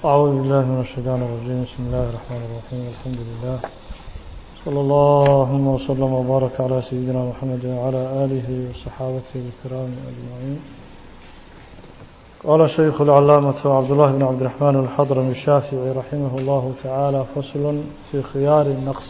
أعوذ بالله من الشيطان الرجيم بسم الله الرحمن الرحيم الحمد لله صلى الله وسلم وبارك على سيدنا محمد وعلى آله وصحابته الكرام أجمعين قال الشيخ العلامة عبد الله بن عبد الرحمن الحضرمي الشافعي رحمه الله تعالى فصل في خيار النقص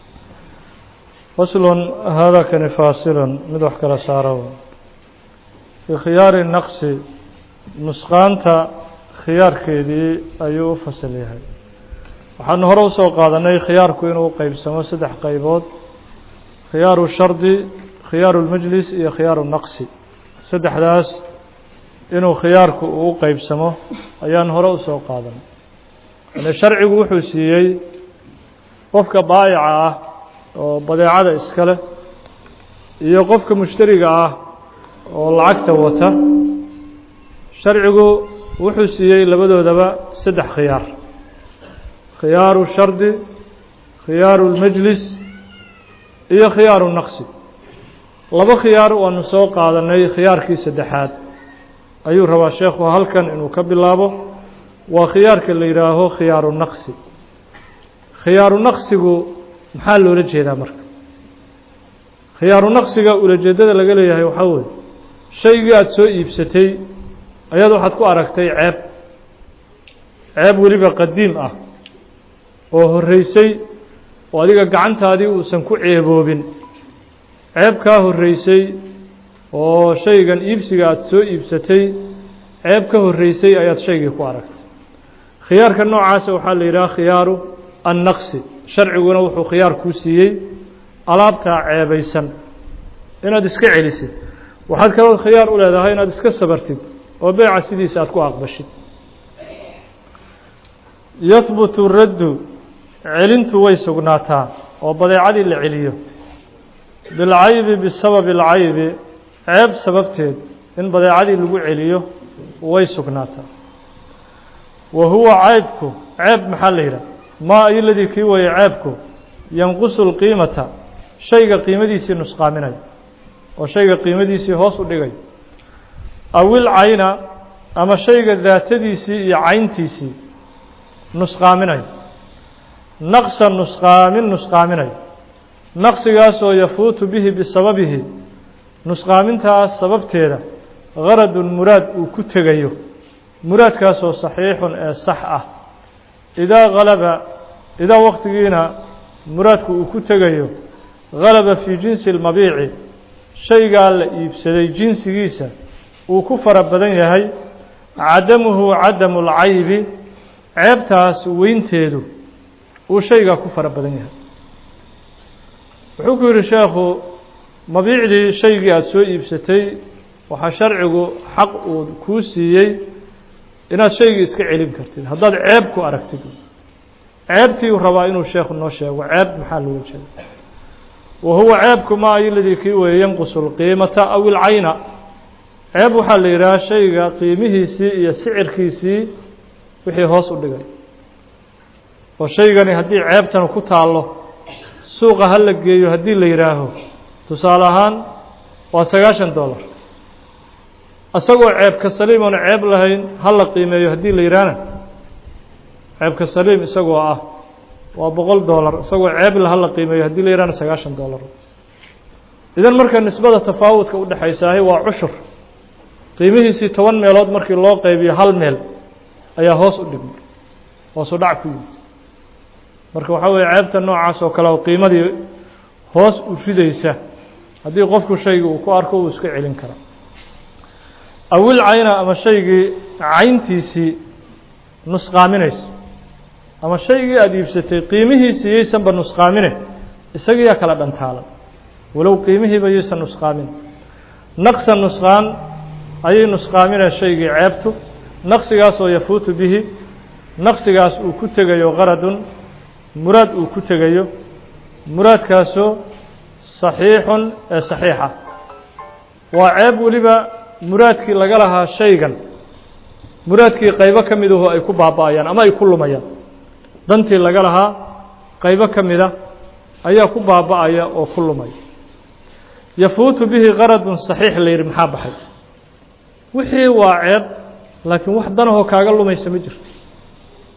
فصل هذا كان فاصلا مدح كلا سارو في خيار النقص نسقانتا khiyaarkeedii ayuu u fasal yahay waxaanu hore usoo qaadanay khiyaarku inuu qeybsamo saddex qaybood khiyaaru shardi khiyaaru lmajlis iyo khiyaaru naqsi saddexdaas inuu khiyaarku uu qeybsamo ayaan hore usoo qaadanay yani sharcigu wuxuu siiyey qofka baayica ah oo badeecada iska leh iyo qofka mushtariga ah oo lacagta wata sharcigu wuxuu siiyey labadoodaba saddex khiyaar khiyaaru shardi khiyaaru lmajlis iyo khiyaaru naqsi laba khiyaar waanu soo qaadanay khiyaarkii saddexaad ayuu rabaa sheekhu halkan inuu ka bilaabo waa khiyaarka la yidhaaho khiyaaru naqsi khiyaaru naqsigu maxaa loola jeedaa marka khiyaaru naqsiga ulajeedada laga leeyahay waxaa weye shaygii aada soo iibsatay ayaad waxaad ku aragtay ceeb ceeb weliba qadiim ah oo horreysay oo adiga gacantaadii uusan ku ceeboobin ceeb kaa horreysay oo shaygan iibsiga aada soo iibsatay ceeb ka horreysay ayaad shaygii ku aragtay khiyaarka noocaasa waxaa la yidhaha khiyaaru annaqsi sharciguna wuxuu khiyaar kuu siiyey alaabtaa ceebaysan inaad iska celisid waxaad kaloo khiyaar u leedahay inaad iska sabartid oo beeca sidiisa aada ku aqbashid yahbutu raddu celintu way sugnaataa oo badeecadii la celiyo bilcaybi bisababi alcaybi ceeb sababteed in badeecadii lagu celiyo way sugnaataa wa huwa ceybku ceeb maxaa la yidhaha maa ayoladii kii weeye ceebku yanqusu lqiimata shayga qiimadiisii nusqaaminayo oo shayga qiimadiisii hoos u dhigayo awil cayna ama shayga daatadiisii iyo cayntiisii nusqaaminayo naqsa nusqaamin nusqaaminayo naqsigaasoo yafuutu bihi bisababihi nusqaamintaas sababteeda garadun muraad uu ku tegayo muraadkaasoo saxiixun ee sax ah idaa galaba idaa waqtigiina muraadku uu ku tegayo galaba fii jinsi lmabiici shaygaa la iibsaday jinsigiisa uu ku fara badan yahay cadamuhu cadamu lcaybi ceebtaas weynteedu uu shaygaa ku fara badan yahay wuxuu ku yidhi sheekhu mabiicdii shaygii aada soo iibsatay waxaa sharcigu xaq uu kuu siiyey inaad shaygii iska celin kartid haddaad ceeb ku aragtid ceebtii uu rabaa inuu sheekhu noo sheego ceeb maxaa looga jeeda wa huwa ceebku ma ayoladii kii weeye yanqusu lqiimata aw ilcayna ceeb waxaa la yidhaha shayga qiimihiisii iyo sicirkiisii wixii hoos u dhigay oo shaygani haddii ceebtan ku taallo suuqa ha la geeyo haddii la yidhaaho tusaale ahaan waa sagaashan dollar isagoo ceebka saliim oona ceeb lahayn ha la qiimeeyo haddii la yidhaahna ceebka saliim isagoo ah waa boqol dollar isagoo ceebla ha la qiimeeyo haddii la yidhahna sagaashan dollar idan marka nisbada tafaawudka udhexaysaahay waa cushur qiimihiisii toban meelood markii loo qaybiyo hal meel ayaa hoos u dhigmay hoosu dhac ku yimid marka waxaa weeye ceebta noocaas oo kale oo qiimadii hoos u ridaysa haddii qofku shaygii uu ku arko uu iska celin kara awil cayna ama shaygii cayntiisii nusqaaminayso ama shaygii aada iibsatay qiimihiisii yaysanba nusqaamine isagiiyaa kala dhantaalan walow qiimihiiba yaysan nusqaamin naqsa nusqaan ayay nusqaaminaya shaygii ceebtu naqsigaasoo yafuutu bihi naqsigaas uu ku tegayo qaradun muraad uu ku tegayo muraadkaasoo saxiixun ee saxiixa waa ceeb weliba muraadkii laga lahaa shaygan muraadkii qaybo ka midahu ay ku baaba'ayaan ama ay ku lumayaan dantii laga lahaa qaybo ka mida ayaa ku baaba'aya oo ku lumaya yafuutu bihi qaradun saxiix la yidhi maxaa baxay wixii waa ceeb laakiin wax danahoo kaaga lumaysa ma jirto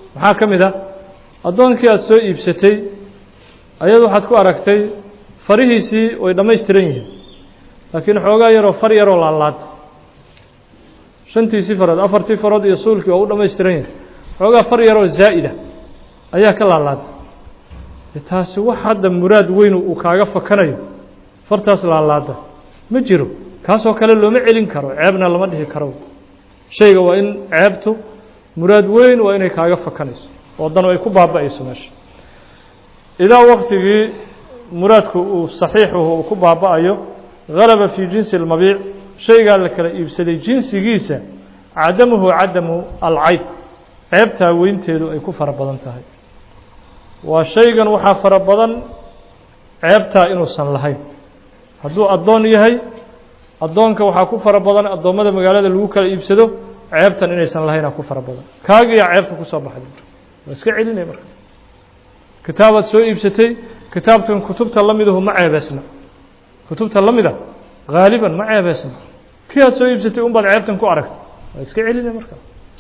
maxaa ka mid ah addoonkii aada soo iibsatay ayad waxaad ku aragtay farihiisii way dhammaystiran yihiin laakiin xoogaa yaroo far yaroo laalaada shantiisii farood afartii farood iyo suulkii waa u dhammaystiran yahay xoogaa far yaroo zaa'ida ayaa ka laalaada taasi wax hadda muraad weyn uu kaaga fakanayo fartaas laalaada ma jiro kaasoo kale looma celin karo ceebna lama dhihi karo shayga waa in ceebtu muraad weyn waa inay kaaga fakanayso oo dan ay ku baaba'ayso meesha idaa waktigii muraadku uu saxiixuhu uu ku baaba'ayo galaba fii jinsi اlmabiic shaygaa la kala iibsaday jinsigiisa cadamuhu cadamu alcayb ceebtaa weynteedu ay ku fara badan tahay waa shaygan waxaa fara badan ceebtaa inuusan lahayn hadduu addoon yahay addoonka waxaa ku fara badan addoommada magaalada lagu kala iibsado ceebtan inaysan lahaynaa ku fara badan kaagiyaa ceebta kusoo baxday waa iska celinaya marka kitaabaad soo iibsatay kitaabkan kutubta la midahu ma ceebeysna kutubta la mida haaliban ma ceebeysna kii aad soo iibsatay un baad ceebtan ku aragtay waa iska celinaya marka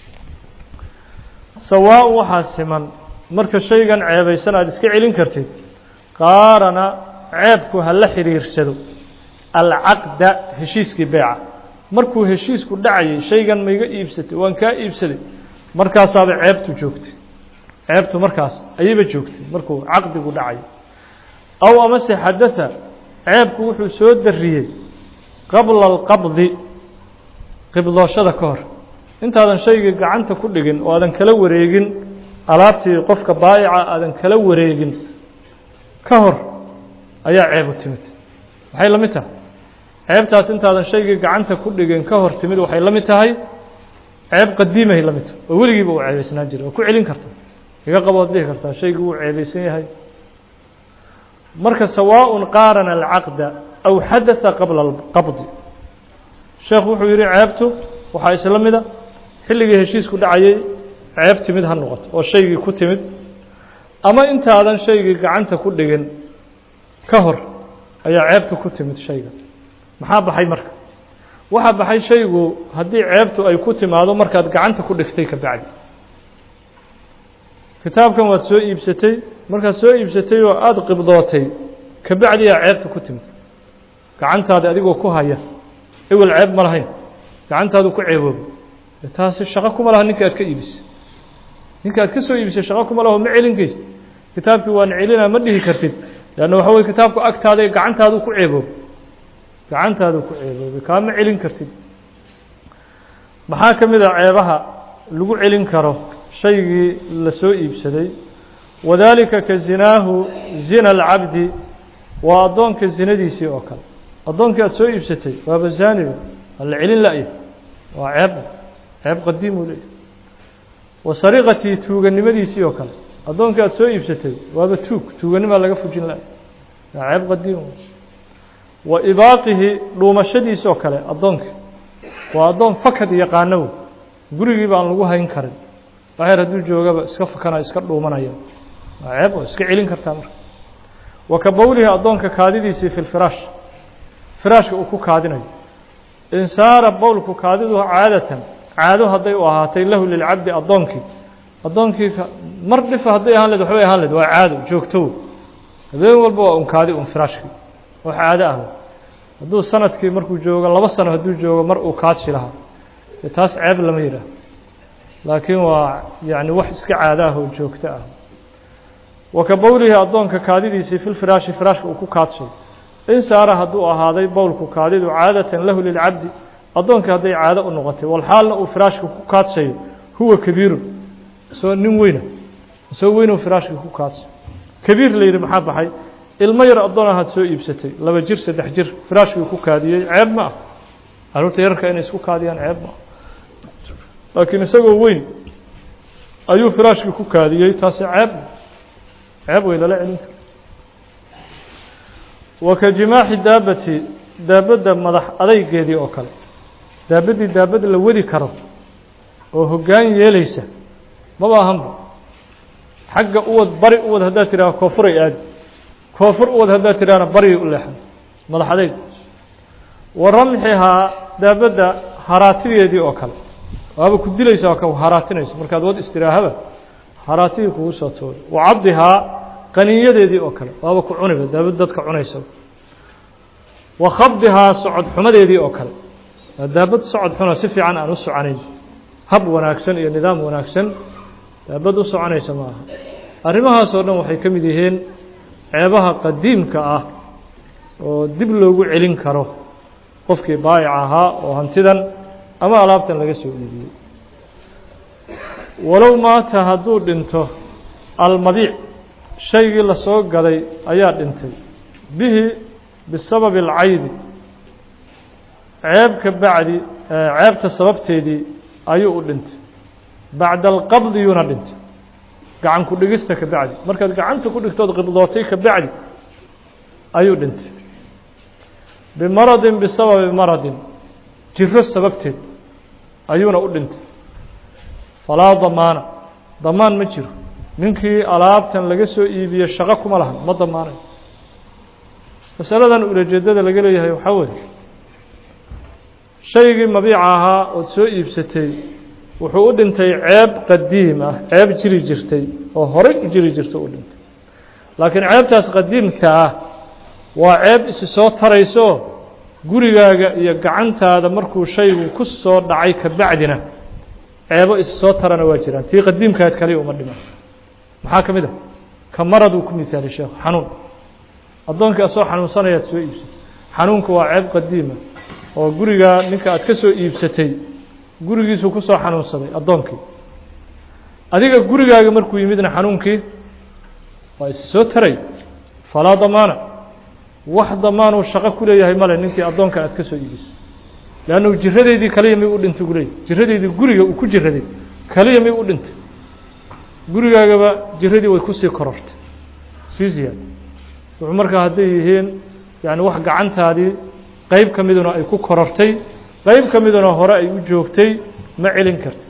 sawaa waxaa siman marka shaygan ceebaysan aada iska celin kartid qaarana ceebku ha la xiriirsado alcaqda heshiiskii beeca markuu heshiisku dhacayay shaygan maiga iibsatay waan kaa iibsaday markaasaaba ceebtu joogtay ceebtu markaas ayayba joogtay markuu caqdigu dhacayay aw amase xadatha ceebku wuxuu soo dariyey qabla alqabdi qibdooshada ka hor intaadan shaygii gacanta ku dhigin oo aadan kala wareegin alaabtii qofka baayica aadan kala wareegin ka hor ayaa ceebu timid maxay la mid tahay ceebtaas intaadan shaygii gacanta ku dhigin ka hor timid waxay la mid tahay ceeb qadiimahay la mid tahay oo weligiiba uu ceebaysnaan jiray oo ku celin karta iga qabood dhihi kartaa shaygii wuu ceebaysan yahay marka sawaaء qaarana alcaqda aw xadatha qabla alqabdi sheekhu wuxuu yihi ceebtu waxaa isla mida xilligii heshiisku dhacayay ceeb timid ha noqoto oo shaygii ku timid ama intaadan shaygii gacanta ku dhigin ka hor ayaa ceebtu ku timid shayga maxaa baxay marka waxaa baxay shaygu haddii ceebtu ay ku timaado markaad gacanta ku dhigtay ka bacdi kitaabkan waad soo iibsatay markaad soo iibsatay oo aada qibdootay ka bacdiyaa ceebta ku timid gacantaada adigoo ku haya ewel ceeb ma lahayn gacantaadu ku ceeboobay taasi shaqo kuma laha ninka aad ka iibisay ninka aad ka soo iibisay shaqo kuma laho ma celin kaysid kitaabkii waan celinaa ma dhihi kartid leanna waxa weye kitaabku agtaada gacantaadu ku ceeboobay gacantaadu ku ceeboobay kaa ma celin kartid maxaa ka mid a ceebaha lagu celin karo shaygii la soo iibsaday wadaalika ka zinaahu zina alcabdi waa addoonka zinadiisii oo kale addoonkii aada soo iibsatay waaba zaaniba waa la celin la-ya waa ceeb ceeb qadiimuu leeyahy wa sariqatii tuuganimadiisii oo kale addoonkii aada soo iibsatay waaba tuug tuuganimaa laga fujin la-ya waa ceeb qadiim wa ibaaqihi dhuumashadiisi oo kale addoonkii waa addoon fakad yaqaano gurigiiba aan lagu hayn karin waxyar hadduu joogaba iska fakanayo iska dhuumanaya waa ceeb oo iska celin kartaa marka wa ka bowlihi addoonka kaadidiisii fi lfiraash firaashka uu ku kaadinayo in saara bowlku kaadidu caadatan caado hadday u ahaatay lahu lilcabdi addoonkii addoonkii mar dhifa hadday ahaan leed waxbay ahaan leed waa caado joogtow habeen walba waa un kaadi un firaashkii oo caado ah hadduu sanadkii markuu joogo laba sano hadduu joogo mar uu kaadshi lahaa dee taas ceeb lama yidhaah laakiin waa yani wax iska caado ah oo joogto ah wa ka bowlihi addoonka kaadidiisii fi lfiraashi firaashka uu ku kaadshay in saara hadduu ahaaday bowlku kaadidu caadatan lahu lilcabdi addoonkii hadday caado u noqotay walxaalna uu firaashka ku kaadshayo huwa kabiirun isagoo nin weyna isagoo weynuu firaashka ku kaadshay kabiir la yidhi maxaa baxay ilmo yar addoon ahaad soo iibsatay laba jir saddex jir firaashkii ku kaadiyey ceeb ma ah carruurta yararka inay isku kaadiyaan ceeb ma ah laakiin isagoo weyn ayuu firaashkii ku kaadiyey taasi ceeb ceeb wey lala celin karo wa ka jimaaxi daabati daabadda madax adaygeedii oo kale daabaddii daabad la wadi karo oo hoggaan yeelaysa maba ahanba xagga uwad bari uwad haddaad tidhaha koofuray aadi koofur uwad haddaad tidhahna barigay u leexan madax adayg wa ramxihaa daabadda haraatideedii oo kale waaba ku dilaysa oo ka haraatinayso markaad wad istiraahaba haraatihii kugu soo tuuray wa cabdihaa qaniinyadeedii oo kale waaba ku cuniba daabad dadka cunaysa wa khabdihaa socod xumadeedii oo kale waa daabad socod xuna si fiican aan u soconayn hab wanaagsan iyo nidaam wanaagsan daabad u soconaysa ma aha arrimahaasoo dhan waxay ka mid yihiin ceebaha qadiimka ah oo dib loogu celin karo qofkii baayic ahaa oo hantidan ama alaabtan laga soo iibiyey walow maata hadduu dhinto almabiic shaygii lasoo gaday ayaa dhintay bihi bisababi alcaybi ceeb ka bacdi ceebta sababteedii ayuu u dhintay bacda alqabdiyuuna dhintay gacan ku dhigista ka bacdi markaad gacanta ku dhigtood qibdootay ka bacdi ayuu dhintay bimaradin bisababi maradin jiro sababteed ayuuna u dhintay falaa damaana damaan ma jiro ninkii alaabtan laga soo iibiye shaqo kuma lahan ma damaanayo masaladan ulajeedada laga leeyahay waxaa weeye shaygii mabiica ahaa ood soo iibsatay wuxuu u dhintay ceeb qadiim ah ceeb jiri jirtay oo horey u jiri jirta u dhintay laakiin ceebtaas qadiimka ah waa ceeb isi soo tarayso gurigaaga iyo gacantaada markuu shaygu ku soo dhacay ka bacdina ceebo isi soo tarana waa jiraan tii qadiimkaad kaliya uma dhiman maxaa ka mid a ka maraduu ku mihaali sheekhu xanuun addoonkii asoo xanuunsanayaad soo iibsatay xanuunku waa ceeb qadiima oo gurigaa ninka aad ka soo iibsatay gurigiisuu ku soo xanuunsaday addoonkii adiga gurigaaga markuu yimidna xanuunkii waa isi soo taray falaa damaana wax damaanuu shaqo ku leeyahay male ninkii addoonkan aad ka soo iibisay leannu jiradeydii kaliya may u dhintay gu leeyahy jiradeydii guriga uu ku jiraday kaliya may u dhintay gurigaagaba jiradii way kusii korortay sii ziyaad wuxuu markaa hadday yihiin yani wax gacantaadii qeyb ka miduna ay ku korortay qeyb ka miduna hore ay u joogtay ma celin karta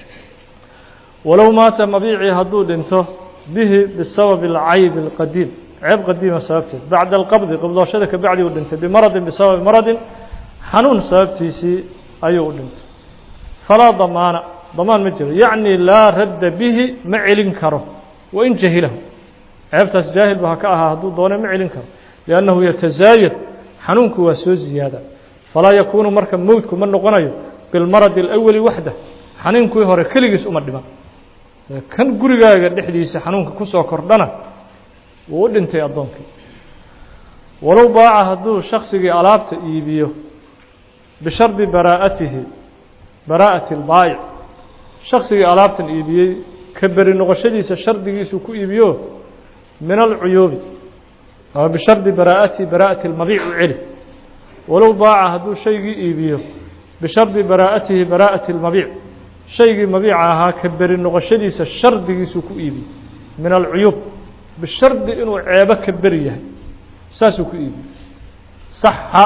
walow maata mabiicii hadduu dhinto bihi bisababi alcayb alqadiim ceeb qadiima sababteed bacda alqabdi qibdooshada ka bacdi uu dhintay bimaradin bisababi maradin xanuun sababtiisii ayuu u dhintay falaa damaana damaan ma jiro yacni laa radda bihi ma celin karo wain jahilahu ceebtaas jaahil ba ha ka ahaa hadduu doone ma celin karo liannahu yatazaayad xanuunku waa soo ziyaada falaa yakuunu marka mowdku ma noqonayo bilmaradi alawali waxda xanuunkii hore keligiis uma dhiman kan gurigaaga dhexdiisa xanuunka kusoo kordhana wuu u dhintay addoonkii walow baaca hadduu shaksigii alaabta iibiyo bishardi baraa'atihi baraa'ati albaayic shaksigii alaabtan iibiyey ka beri noqoshadiisa shardigiisuu ku iibiyo min alcuyuubi ama bishardi baraa'atihi baraa'ati almabiic u celi walow baaca hadduu shaygii iibiyo bishardi baraa'atihi baraa'ati almabiic shaygii mabiica ahaa ka beri noqoshadiisa shardigiisuu ku iibiyey min alcuyuub bishardi inuu ceebo ka beri yahay saasuu ku iibiyey saxa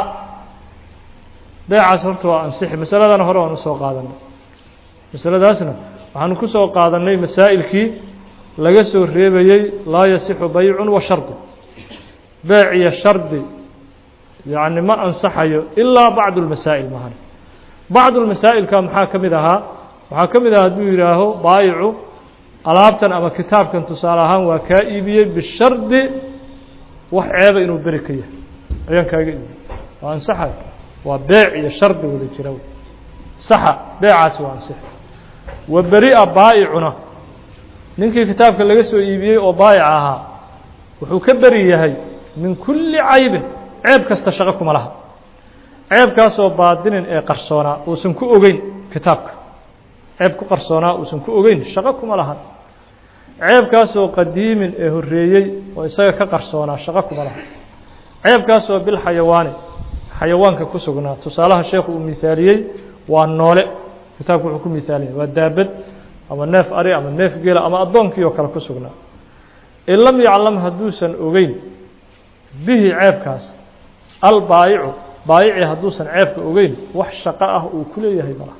beecaas horta waa ansixi masaladana hore waan usoo qaadanay masaladaasna waxaanu ku soo qaadannay masaa'ilkii laga soo reebayey laa yasixu baycun wa shardi beec iyo shardi yacni ma ansaxayo ilaa bacdu lmasaa'il mahan bacdu lmasaa'ilka maxaa ka mid ahaa waxaa ka mid aha hadduu yidhaaho baayicu alaabtan ama kitaabkan tusaale ahaan waa kaa iibiyey bishardi wax ceeba inuu beri ka yahay ayaan kaaga iibiyey waa ansaxayo waa beec iyo shardi wada jira saxa beecaasi waa ansix wa beri-a baa'icuna ninkii kitaabka laga soo iibiyey oo baayic ahaa wuxuu ka beri yahay min kulli caybin ceeb kasta shaqo kuma laha ceebkaasoo baadinin ee qarsoonaa uusan ku ogeyn kitaabka ceeb ku qarsoonaa uusan ku ogeyn shaqo kuma lahan ceebkaasoo qadiimin ee horreeyey oo isaga ka qarsoonaa shaqo kuma laha ceebkaasoo bilxayawaani xayawaanka ku sugnaa tusaalaha sheekhu uu mihaaliyey waa noole kitaabku wuxuu ku mihaaliyay waa daabad ama neef ari ama neef geela ama addoonkii oo kale ku sugnaa in lam yaclam hadduusan ogeyn bihi ceebkaas albaayicu baayici hadduusan ceebka ogeyn wax shaqo ah uu ku leeyahay malaha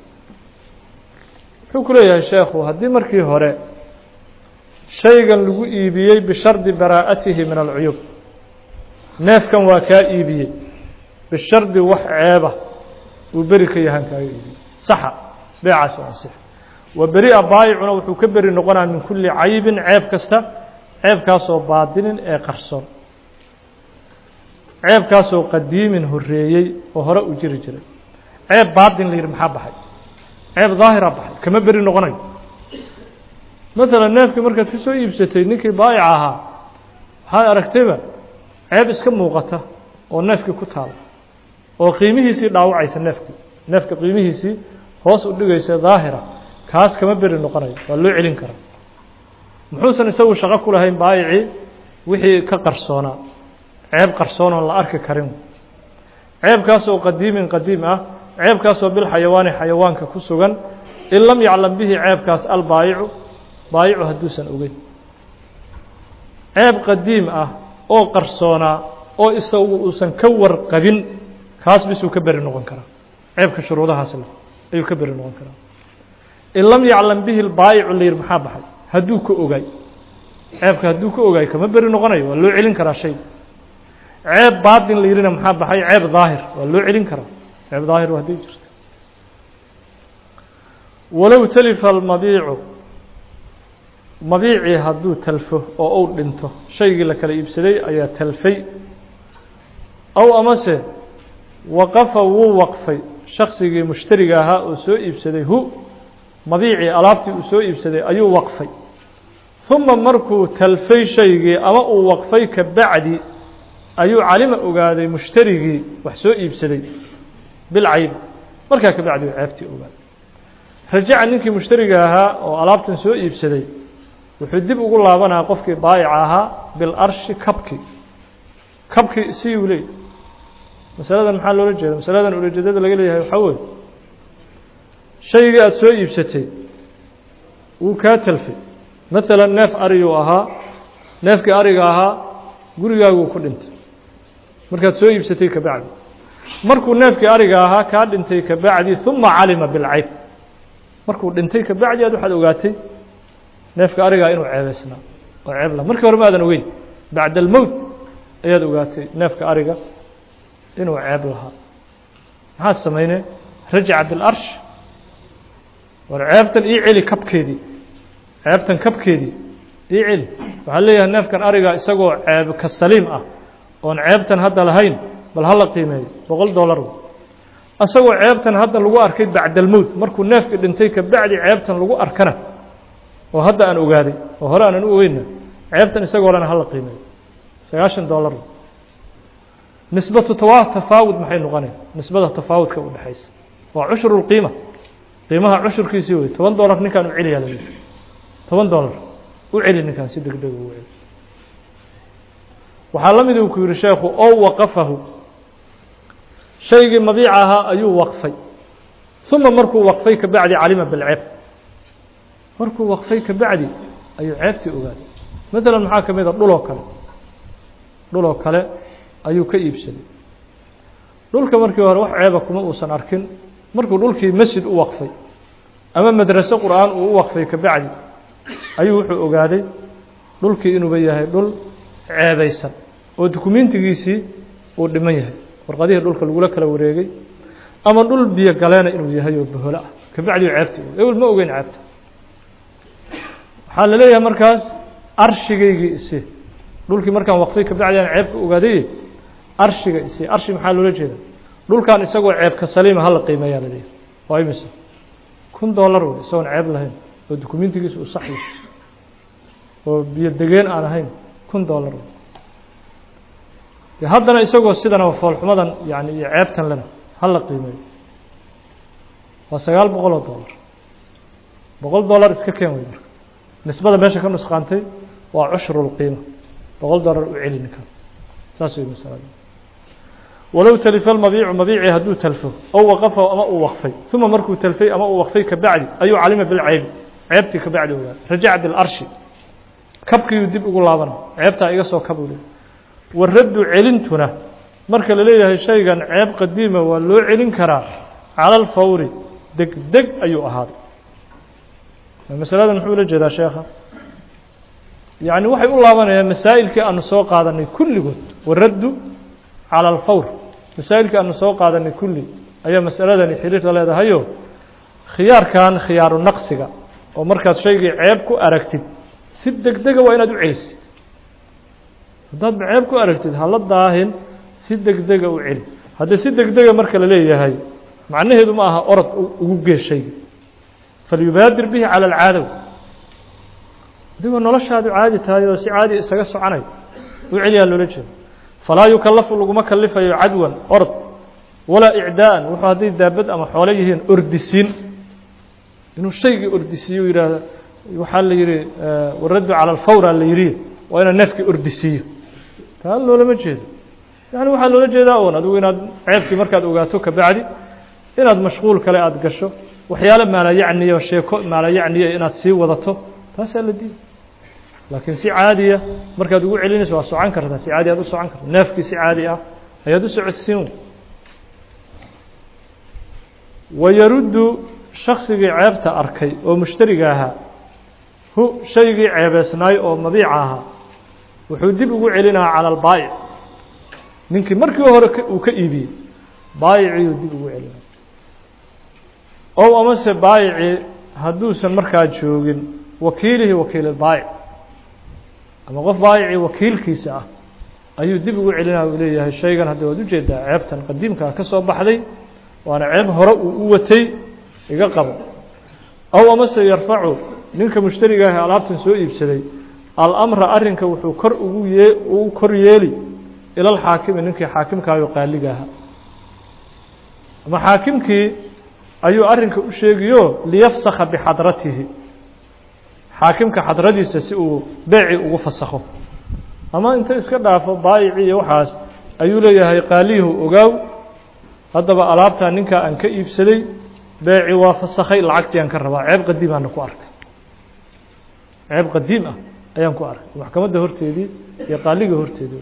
wuxuu ku leeyahay sheekhu haddii markii hore shaygan lagu iibiyey bishardi baraa'atihi min alcuyuub neefkan waa kaa iibiyey bishardi wax ceeba uu beri ka yahaan kaaga iibiyey saxa beecaas waa ansix wa beri'a baayicuna wuxuu ka beri noqonaya min kulli caybin ceeb kasta ceebkaasoo baadinin ee qarsoon ceebkaasoo qadiimin horeeyey oo hore u jiri jiray ceeb baadin la yidhi maxaa baxay ceeb daahira baxay kama beri noqonayo maalan neefkii markaad ka soo iibsatay ninkii baayica ahaa waxaad aragtayba ceeb iska muuqata oo neefkii ku taala oo qiimihiisii dhaawacaysa neefkii neefka qiimihiisii hoos u dhigaysa daahira kaas kama beri noqonayo waa loo celin karaa muxuusan isagu shaqo ku lahayn baayicii wixii ka qarsoonaa ceeb qarsoon oon la arki karin ceebkaasoo qadiimin qadiim ah ceebkaasoo bilxayawaani xayawaanka ku sugan in lam yaclam bihi ceebkaas albaayicu baayicu hadduusan ogeyn ceeb qadiim ah oo qarsoonaa oo isagu uusan ka warqabin kaas bisuu ka beri noqon karaa ceebka shuruudahaas leh ayuu ka beri noqon karaa in lam yaclam bihi lbaayicu la yidhi maxaa baxay hadduu ka ogaay ceebka hadduu ka ogaay kama beri noqonayo waa loo celin karaa shay ceeb baatin la yidhina maxaa baxay ceeb daahir waa loo celin karaa ceeb daahir hadday jirto walow talifa almabiicu mabiicii hadduu talfo oo uu dhinto shaygii la kala iibsaday ayaa talfay aw amase waqafa wuu waqfay shaksigii mushtariga ahaa oo soo iibsaday hu mabiicii alaabtii uu soo iibsaday ayuu waqfay uma markuu talfay shaygii ama uu waqfay ka bacdi ayuu calima ogaaday mushtarigii wax soo iibsaday bilcayb markaa ka bacdi uu ceebtii ogaaday rajaca ninkii mushtariga ahaa oo alaabtan soo iibsaday wuxuu dib ugu laabanaya qofkii baayica ahaa bilarshi kabki kabki siyuu leey masaladan maxaa loola jeeda masaladan ulajeedada laga leeyahay waxaa weye shaygii aada soo iibsatay wuu kaa talfay maalan neef ariyuu ahaa neefkii ariga ahaa gurigaaguu ku dhintay markaad soo iibsatay ka bacdi markuu neefkii ariga ahaa kaa dhintay ka bacdi uma calima bilcayb markuu dhintay ka bacdi aad waxaad ogaatay neefka arigaa inuu ceebeysnaa oo ceeb laha markii hore ma aadan ogeyn bacda almowt ayaad ogaatay neefka ariga inuu ceeb lahaa maxaad sameynee rajaca bilarsh war ceebtan ii celi kabkeedii ceebtan kabkeedii ii celi waxaa leeyahay neefkan ariga isagoo ceeb ka saliim ah oon ceebtan hadda lahayn bal hala qiimeeyo boqol dollar isagoo ceebtan hadda lagu arkay bacda almowt markuu neefkii dhintay ka bacdi ceebtan lagu arkana oo hadda aan ogaaday oo hore aanan u ogeyna ceebtan isagoo lena hala qiimeeyo sagaashan dollar nisbatu tawa tafaawud maxay noqonaya nisbada tafaawudka u dhexaysa waa cushru lqiima qiimaha cushurkiisii wey toban dollar ninkaan u celiyaa la yidhi toban dollar u celi ninkaan si deg deg ugu celi waxaa la mid uu ku yihi sheekhu oo waqafahu shaygii mabiica ahaa ayuu waqfay uma markuu waqfay ka bacdi calima bilceeb markuu waqfay ka bacdi ayuu ceebtii ogaaday maalan maxaa ka mid a dhuloo kale dhuloo kale ayuu ka iibsaday dhulka markii hore wax ceeba kuma uusan arkin markuu dhulkii masjid u waqfay ama madraso qur'aan uu u waqfay ka bacdi ayuu wuxuu ogaaday dhulkii inuuba yahay dhul ceebaysan oo dukumentigiisii uu dhiman yahay warqadihii dhulka lagula kala wareegay ama dhul biyo galeena inuu yahay oo boholo ah ka bacdi ceebti ewel ma ogeyn ceebta waxaa la leeyahay markaas arshigaygii isi dhulkii markaan waqfay ka bacdi aan ceebka ogaaday arshiga isi arshi maxaa loola jeeda dhulkan isagoo ceebka saliima hala qiimeeyaa la leeyahay waa imise kun dollar wey isagoon ceeb lahayn oo dukumentigiisa uu sax yahay oo biyo degeen aan ahayn kun dollar de haddana isagoo sidana foolxumadan yani iyo ceebtan lena hala qiimeeyo waa sagaal boqol oo dollar boqol dollar iska keen wey marka nisbada meesha ka nusqaantay waa cushru lqiima boqol dollar u celi ninkan saas wey masalada walow talifa lmabiicu mabiicii hadduu talfo ow waqafa ama uu waqfay uma markuu talfay ama uu waqfay ka bacdi ayuu calima bilceybi ceebtii ka bacdi ogaa rajaca bilarshi kabkiiyuu dib ugu laabana ceebtaa iga soo kabuu le waraddu celintuna marka la leeyahay shaygan ceeb qadiima waa loo celin karaa cala alfawri deg deg ayuu ahaaday masaladan muxuu la jeedaa sheekha yacni waxay u laabanayaan masaa'ilkii aanu soo qaadanay kulligood waraddu calى alfawr masaa'ilkii aanu soo qaadanay kulli ayaa masaladani xiriirta leedahayo khiyaarkan khiyaaru naqsiga oo markaad shaygii ceeb ku aragtid si deg dega waa inaad u celisid haddaad ceeb ku aragtid hala daahin si deg dega u celi haddii si deg dega marka la leeyahay macnaheedu ma aha orod ugu gee shayga falyubaadir bihi cala alcaadaw adigoo noloshaadu caadi tahay oo si caadi isaga soconay u celiyaa loola jeeda falaa yukallafu laguma kalifayo cadwan orod walaa icdaa'an wuxuu hadday daabad ama xoolo yihiin ordisiin inuu shaygii ordisiiyo u yidhaahdo waxaa la yidhi waraddu cala alfawra la yidhi waa inaa neefkii ordisiiyo taa loolama jeedo yani waxaa loola jeedaa un adigu inaad ceebkii markaad ogaato kabacdi inaad mashquul kale aada gasho waxyaalo maalayacniya o sheeko maalayacniya inaad sii wadato taasaa la diiday laakiin si caadiya markaad ugu celinayso waa socon kartaa si caadi aad u socon karta neefkii si caadi ah ayaad u socodsiin wayaruddu shaksigii ceebta arkay oo mushtariga ahaa hu shaygii ceebeysnaay oo mabiica ahaa wuxuu dib ugu celinayaa cala albaayic ninkii markii hore uu ka iibiyey baayiciiyuu dib ugu celinaya ow amase baayicii hadduusan markaa joogin wakiilihii wakiililbaayic ama qof baayicii wakiilkiisa ah ayuu dib ugu celinaya uu leeyahay shaygan hadda waad ujeedaa ceebtan qadiimkaa ka soo baxday waana ceeb hore uu u watay iga qabo ow amase yarfacu ninka mushtariga ah alaabtan soo iibsaday alamra arrinka wuxuu kor ugu yee ugu kor yeeli ila alxaakimi ninkii xaakimkaayo qaaliga ahaa ama xaakimkii ayuu arrinka u sheegiyo liyafsakha bixadratihi xaakimka xadradiisa si uu beecii ugu fasakho ama inta iska dhaafo baayicii iyo waxaas ayuu leeyahay qaaliyahu ogaaw haddaba alaabtaa ninkaa aan ka iibsaday beeci waa fasakhay lacagtii aan ka rabaa ceeb qadiimaana ku arkay ceeb qadiim ah ayaan ku arkay maxkamadda horteedii iyo qaaliga horteedii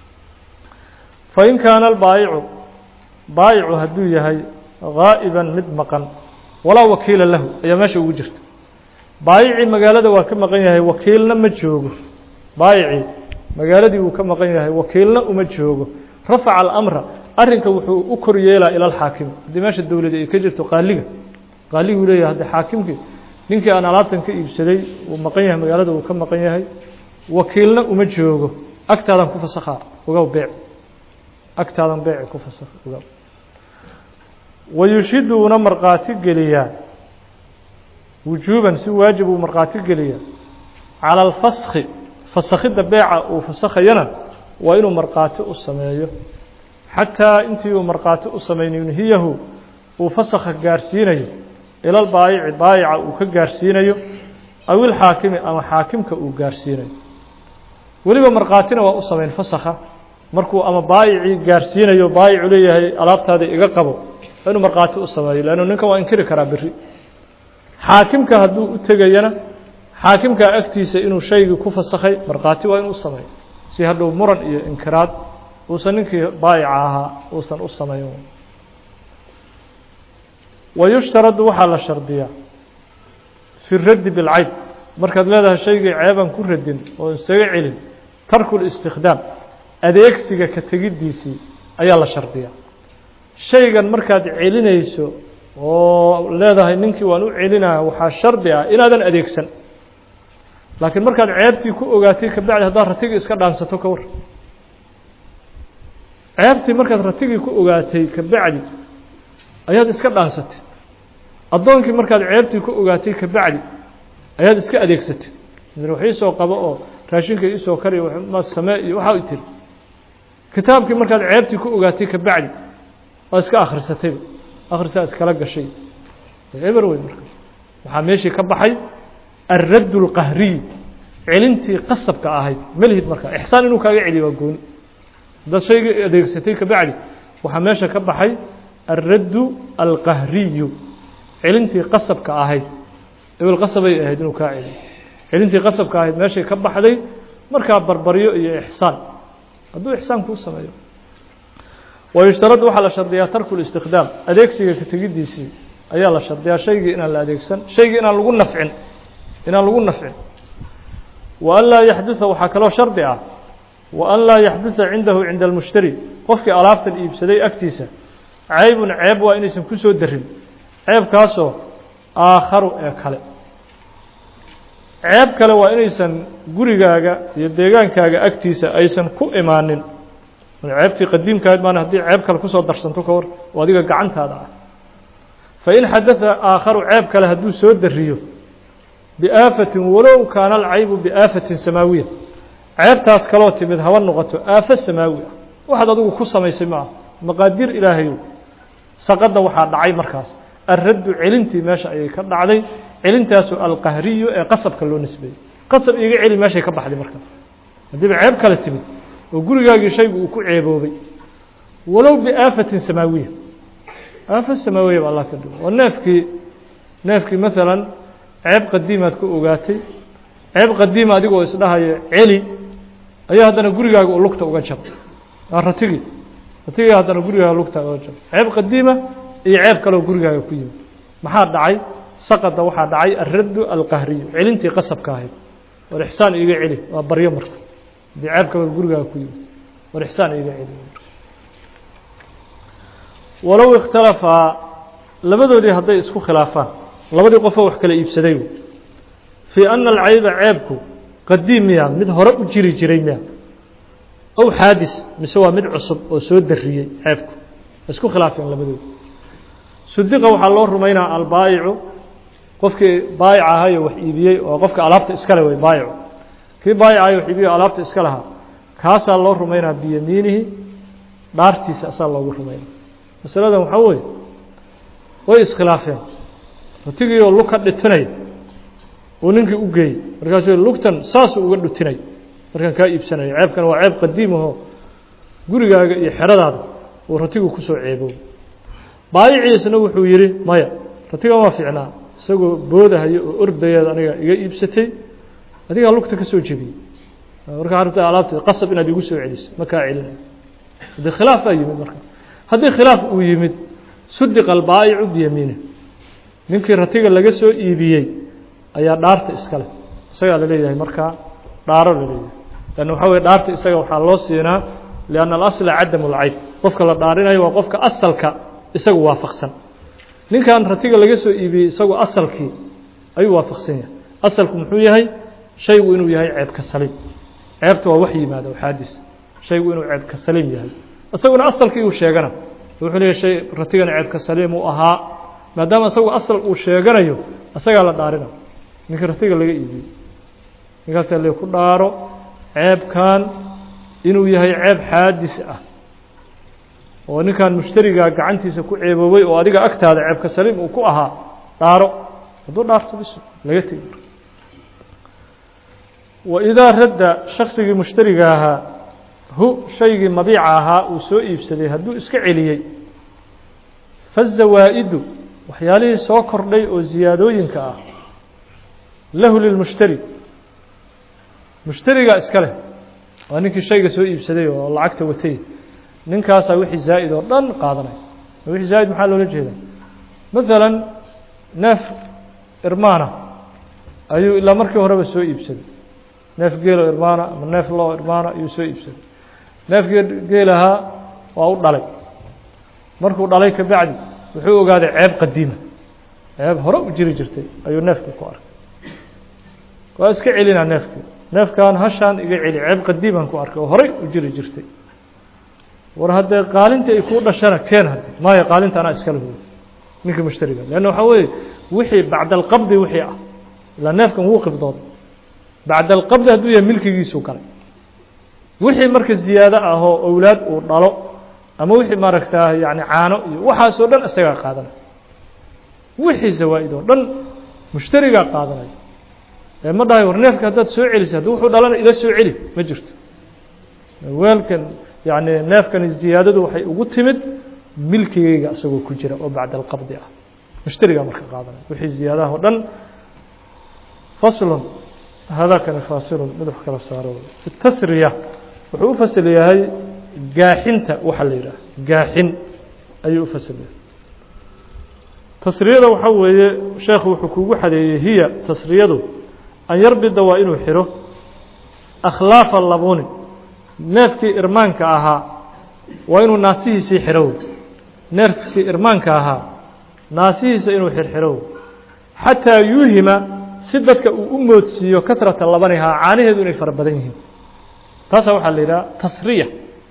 fain kaana albaayicu baayicu hadduu yahay gaa'iban mid maqan walaa wakiila lahu ayaa meesha ugu jirta baayicii magaalada waa ka maqan yahay wakiilna ma joogo baayicii magaaladii wuu ka maqan yahay wakiilna uma joogo rafaca alamra arrinka wuxuu u kor yeelaa ila alxaakim haddii meesha dowladi ay ka jirto qaaliga qaaliguu leeyahay haddi xaakimkii ninkii aan alaabtan ka iibsaday wuu maqan yahay magaalada wuu ka maqan yahay wakiilna uma joogo agtaadan ku fasakhaa ogow beec agtaadan beeci ku fasakh ogow wayushidu una markhaati geliyaa wujuuban si waajib uu markhaati geliyaa cala alfaskhi fasakhidda beeca uu fasakhayana waa inuu markhaati u sameeyo xataa intii uu markhaati u samayn yunhiyahu uu fasakha gaarsiinayo ilal baayici baayica uu ka gaarsiinayo aw ilxaakimi ama xaakimka uu gaarsiinayo weliba markhaatina waa u samayn fasakha markuu ama baayicii gaarsiinayo baayicu leeyahay alaabtaada iga qabo inuu markhaati u sameeyo leannu ninkan waa inkiri karaa beri xaakimka hadduu u tegayana xaakimkaa agtiisa inuu shaygii ku fasakhay markhaati waa inuu u sameeyo si hadhow muran iyo inkiraad uusan ninkii baayica ahaa uusan u samayn wayushtaradu waxaa la shardiyaa fi raddi bilcayb markaad leedahay shaygii ceeban ku radin oo isaga celin tarku listikhdaam adeegsiga ka tegiddiisii ayaa la shardiyaa shaygan markaad celinayso oo leedahay ninkii waan u celinaya waxaa shardi ah inaadan adeegsan laakiin markaad ceebtii ku ogaatay kabacdi haddaad ratigii iska dhaansato ka war ceebtii markaad ratigii ku ogaatay kabacdi ayaad iska dhaansatay addoonkii markaad ceebtii ku ogaatay kabacdi ayaad iska adeegsatay wax iisoo qabo oo raashinka iisoo kariy ma samee iyo waxaa tiri kitaabkii markaad ceebtii ku ogaatay kabacdi waa iska akhrisatayba akhrisaa iskala gashay eber wey marka waxaa meeshii ka baxay alradd اlqahriy celintii qasabka ahayd melhid marka ixsaan inuu kaaga celiyo waa gooni haddaad shaygii adeegsatay kabacdi waxaa meesha ka baxay alraddu alqahriyu celintii qasabka ahayd ebel qasabay ahayd inuu kaa celiyo celintii qasabka ahayd meeshay ka baxday markaa barbaryo iyo ixsaan hadduu ixsaan kuu sameeyo wayushtaradu waxaa la shardiyaa tarku اlistikhdaam adeegsiga ka tegiddiisii ayaa la shardiyaa shaygii inaan la adeegsan shaygii inaan lagu nafcin inaan lagu nafcin wa an laa yaxduثa waxaa kaloo shardi ah wa an laa yaxduثa cindahu cinda almushtari qofkii alaabtan iibsaday agtiisa ceybun ceeb waa inaysan ku soo darin ceebkaasoo aakharu ee kale ceeb kale waa inaysan gurigaaga iyo deegaankaaga agtiisa aysan ku imaanin ceebtii qadiimkahayd maana haddii ceeb kale kusoo darsanto ka hor oo adiga gacantaada ah fain xadaa aakharu ceeb kale hadduu soo dariyo biaafatin walow kaana alcaybu biaafatin samaawiya ceebtaas kaloo timid haba noqoto aafo samaawi ah waxaad adigu ku samaysay ma aha maqaadir ilaahayow saqadda waxaa dhacay markaas alraddu celintii meesha ayay ka dhacday celintaasu alqahriyu ee qasabka loo nisbeeyey qasab iiga celi meeshay ka baxday markaas haddiiba ceeb kale timid oo gurigaagii shaygu uu ku ceeboobay walow biaafatin samaawiya aafo samaawiya ba allah ka dhigo oo neefkii neefkii maalan ceeb qadiimaad ku ogaatay ceeb qadiima adigoo isdhahayo celi ayaa haddana gurigaaga uu lugta uga jabay waa ratigii ratigii haddana gurigaaga lugta uga jabay ceeb qadiima iyo ceeb kaleoo gurigaaga ku yimid maxaa dhacay saqada waxaa dhacay alraddu alqahriyu celintii qasabka ahayd war ixsaan iiga celi waa baryo marka haddii ceeb kaleo gurigaaga ku yimid war ixsaan iiga celi walow ikhtalafaa labadoodii hadday isku khilaafaan labadii qofoo wax kala iibsaday fii ana alcayba ceebku qadiim miya mid hore u jiri jiray miya ow xaadis mise waa mid cusub oo soo dariyey ceebku isku khilaafeen labadoodi sudiqa waxaa loo rumaynaa albaayicu qofkii baayic ahayo wax iibiyey oo qofka alaabta iskale wey baayicu kii baayic ahayo wax iibiyey o alaabta iska lahaa kaasaa loo rumaynaa biyamiinihi dhaartiisa asaa loogu rumaynaa masaladan waxaa weeye way iskhilaafeen ratigii oo lug ka dhitinay uu ninkii u geeyey markaasuu lugtan saasuu uga dhutinay markaan kaa iibsanayo ceebkan waa ceeb qadiimahoo gurigaaga iyo xeradaada uu ratigu kusoo ceebow baayiciisna wuxuu yidhi maya ratigan waa fiicnaa isagoo boodahayo oo ordayaad aniga iga iibsatay adigaa lugta ka soo jebiyey markaa rabta alaabta qasab inaad igu soo celiso ma kaa celinayo haddii khilaaf baa yimid marka haddii khilaaf uu yimid sudiqa albaayicu biyamiine ninkii ratiga laga soo iibiyey ayaa dhaarta iskale isagaa la leeyahay markaa dhaaro la leeyahay lanna waxaa weye dhaarta isaga waxaa loo siinaa lianna alasla cadamu lcayb qofka la dhaarinayo waa qofka asalka isagu waafaqsan ninkan ratiga laga soo iibiyey isagu asalkii ayuu waafaqsan yahay asalku muxuu yahay shaygu inuu yahay ceebka saliim ceebta waa wax yimaada oo xaadis shaygu inuu ceebka saliim yahay isaguna asalkii uu sheegana wuxuu leeyahy shay ratigana ceebka saliim uu ahaa maadaama isagu asal uu sheeganayo isagaa la dhaarina ninkii ratiga laga iibiyey ninkaasaa le ku dhaaro ceebkan inuu yahay ceeb xaadis ah oo ninkan mushtarigaa gacantiisa ku ceeboobay oo adiga agtaada ceebka saliim uu ku ahaa dhaaro hadduu dhaarto bis laga tegi waidaa radda shaksigii mushtariga ahaa hu shaygii mabiica ahaa uu soo iibsaday hadduu iska celiyey fazawaa'idu waxyaalihii soo kordhay oo ziyaadooyinka ah lahu lilmushtari mushtarigaa iska leh waa ninkii shayga soo iibsaday oo lacagta watay ninkaasaa wixii zaa'id oo dhan qaadanaya wixii zaa'id maxaa loola jeedaa maalan neef irmaana ayuu ilaa markii horeba soo iibsaday neef geelo irmaana ama neef loo irmaana ayuu soo iibsaday neefkii geelahaa waa u dhalay markuu dhalay ka bacdi wuxuu ogaaday ceeb qadiima ceeb hore u jiri jirtay ayuu neefkii ku arkay waa iska celinaa neefkii neefkan hashaan iga celi ceeb qadiiman ku arkay oo horey u jiri jirtay war haddee qaalinta ay kuu dhashana keen hadde maayo qaalinta anaa iskala huyo ninkii mushtariga leanna waxaa weeye wixii bacda alqabdi wixii ah ilaa neefkan wuu qibdooday bacda alqabdi hadduu yahay milkigiisuu galay wixii marka ziyaado ah oo owlaad uu dhalo ama wixii maaragtaa yani caano iyo waxaasoo dhan isagaa qaadanaya wixii zawaa'id oo dhan mushtarigaa qaadanaya ee ma dhahay war neefka haddaad soo celisay haddii wuxuu dhalana ila soo celi ma jirto weelkan yani neefkani ziyaadadu waxay ugu timid milkigeyga isagoo ku jira oo bacda alqabdi ah mushtarigaa marka qaadanaya wixii ziyaadaha o dhan faslun hadakani faasilun mid wax kala saaro fi tasriya wuxuu u fasil yahay gaaxinta waxa la yidhaah gaaxin ayuu u fasil yahay tasriyada waxaa weeye sheekhu wuxuu kugu xadeeyey hiya tasriyadu an yarbida waa inuu xiro akhlaafa labuni neefkii irmaanka ahaa waa inuu naasihiisii xirow neefkii irmaanka ahaa naasihiisa inuu xirxirow xataa yuuhima si dadka uu u moodsiiyo katrata labanihaa caanaheedu inay fara badan yihiin taasaa waxaa la yidhaha tasriya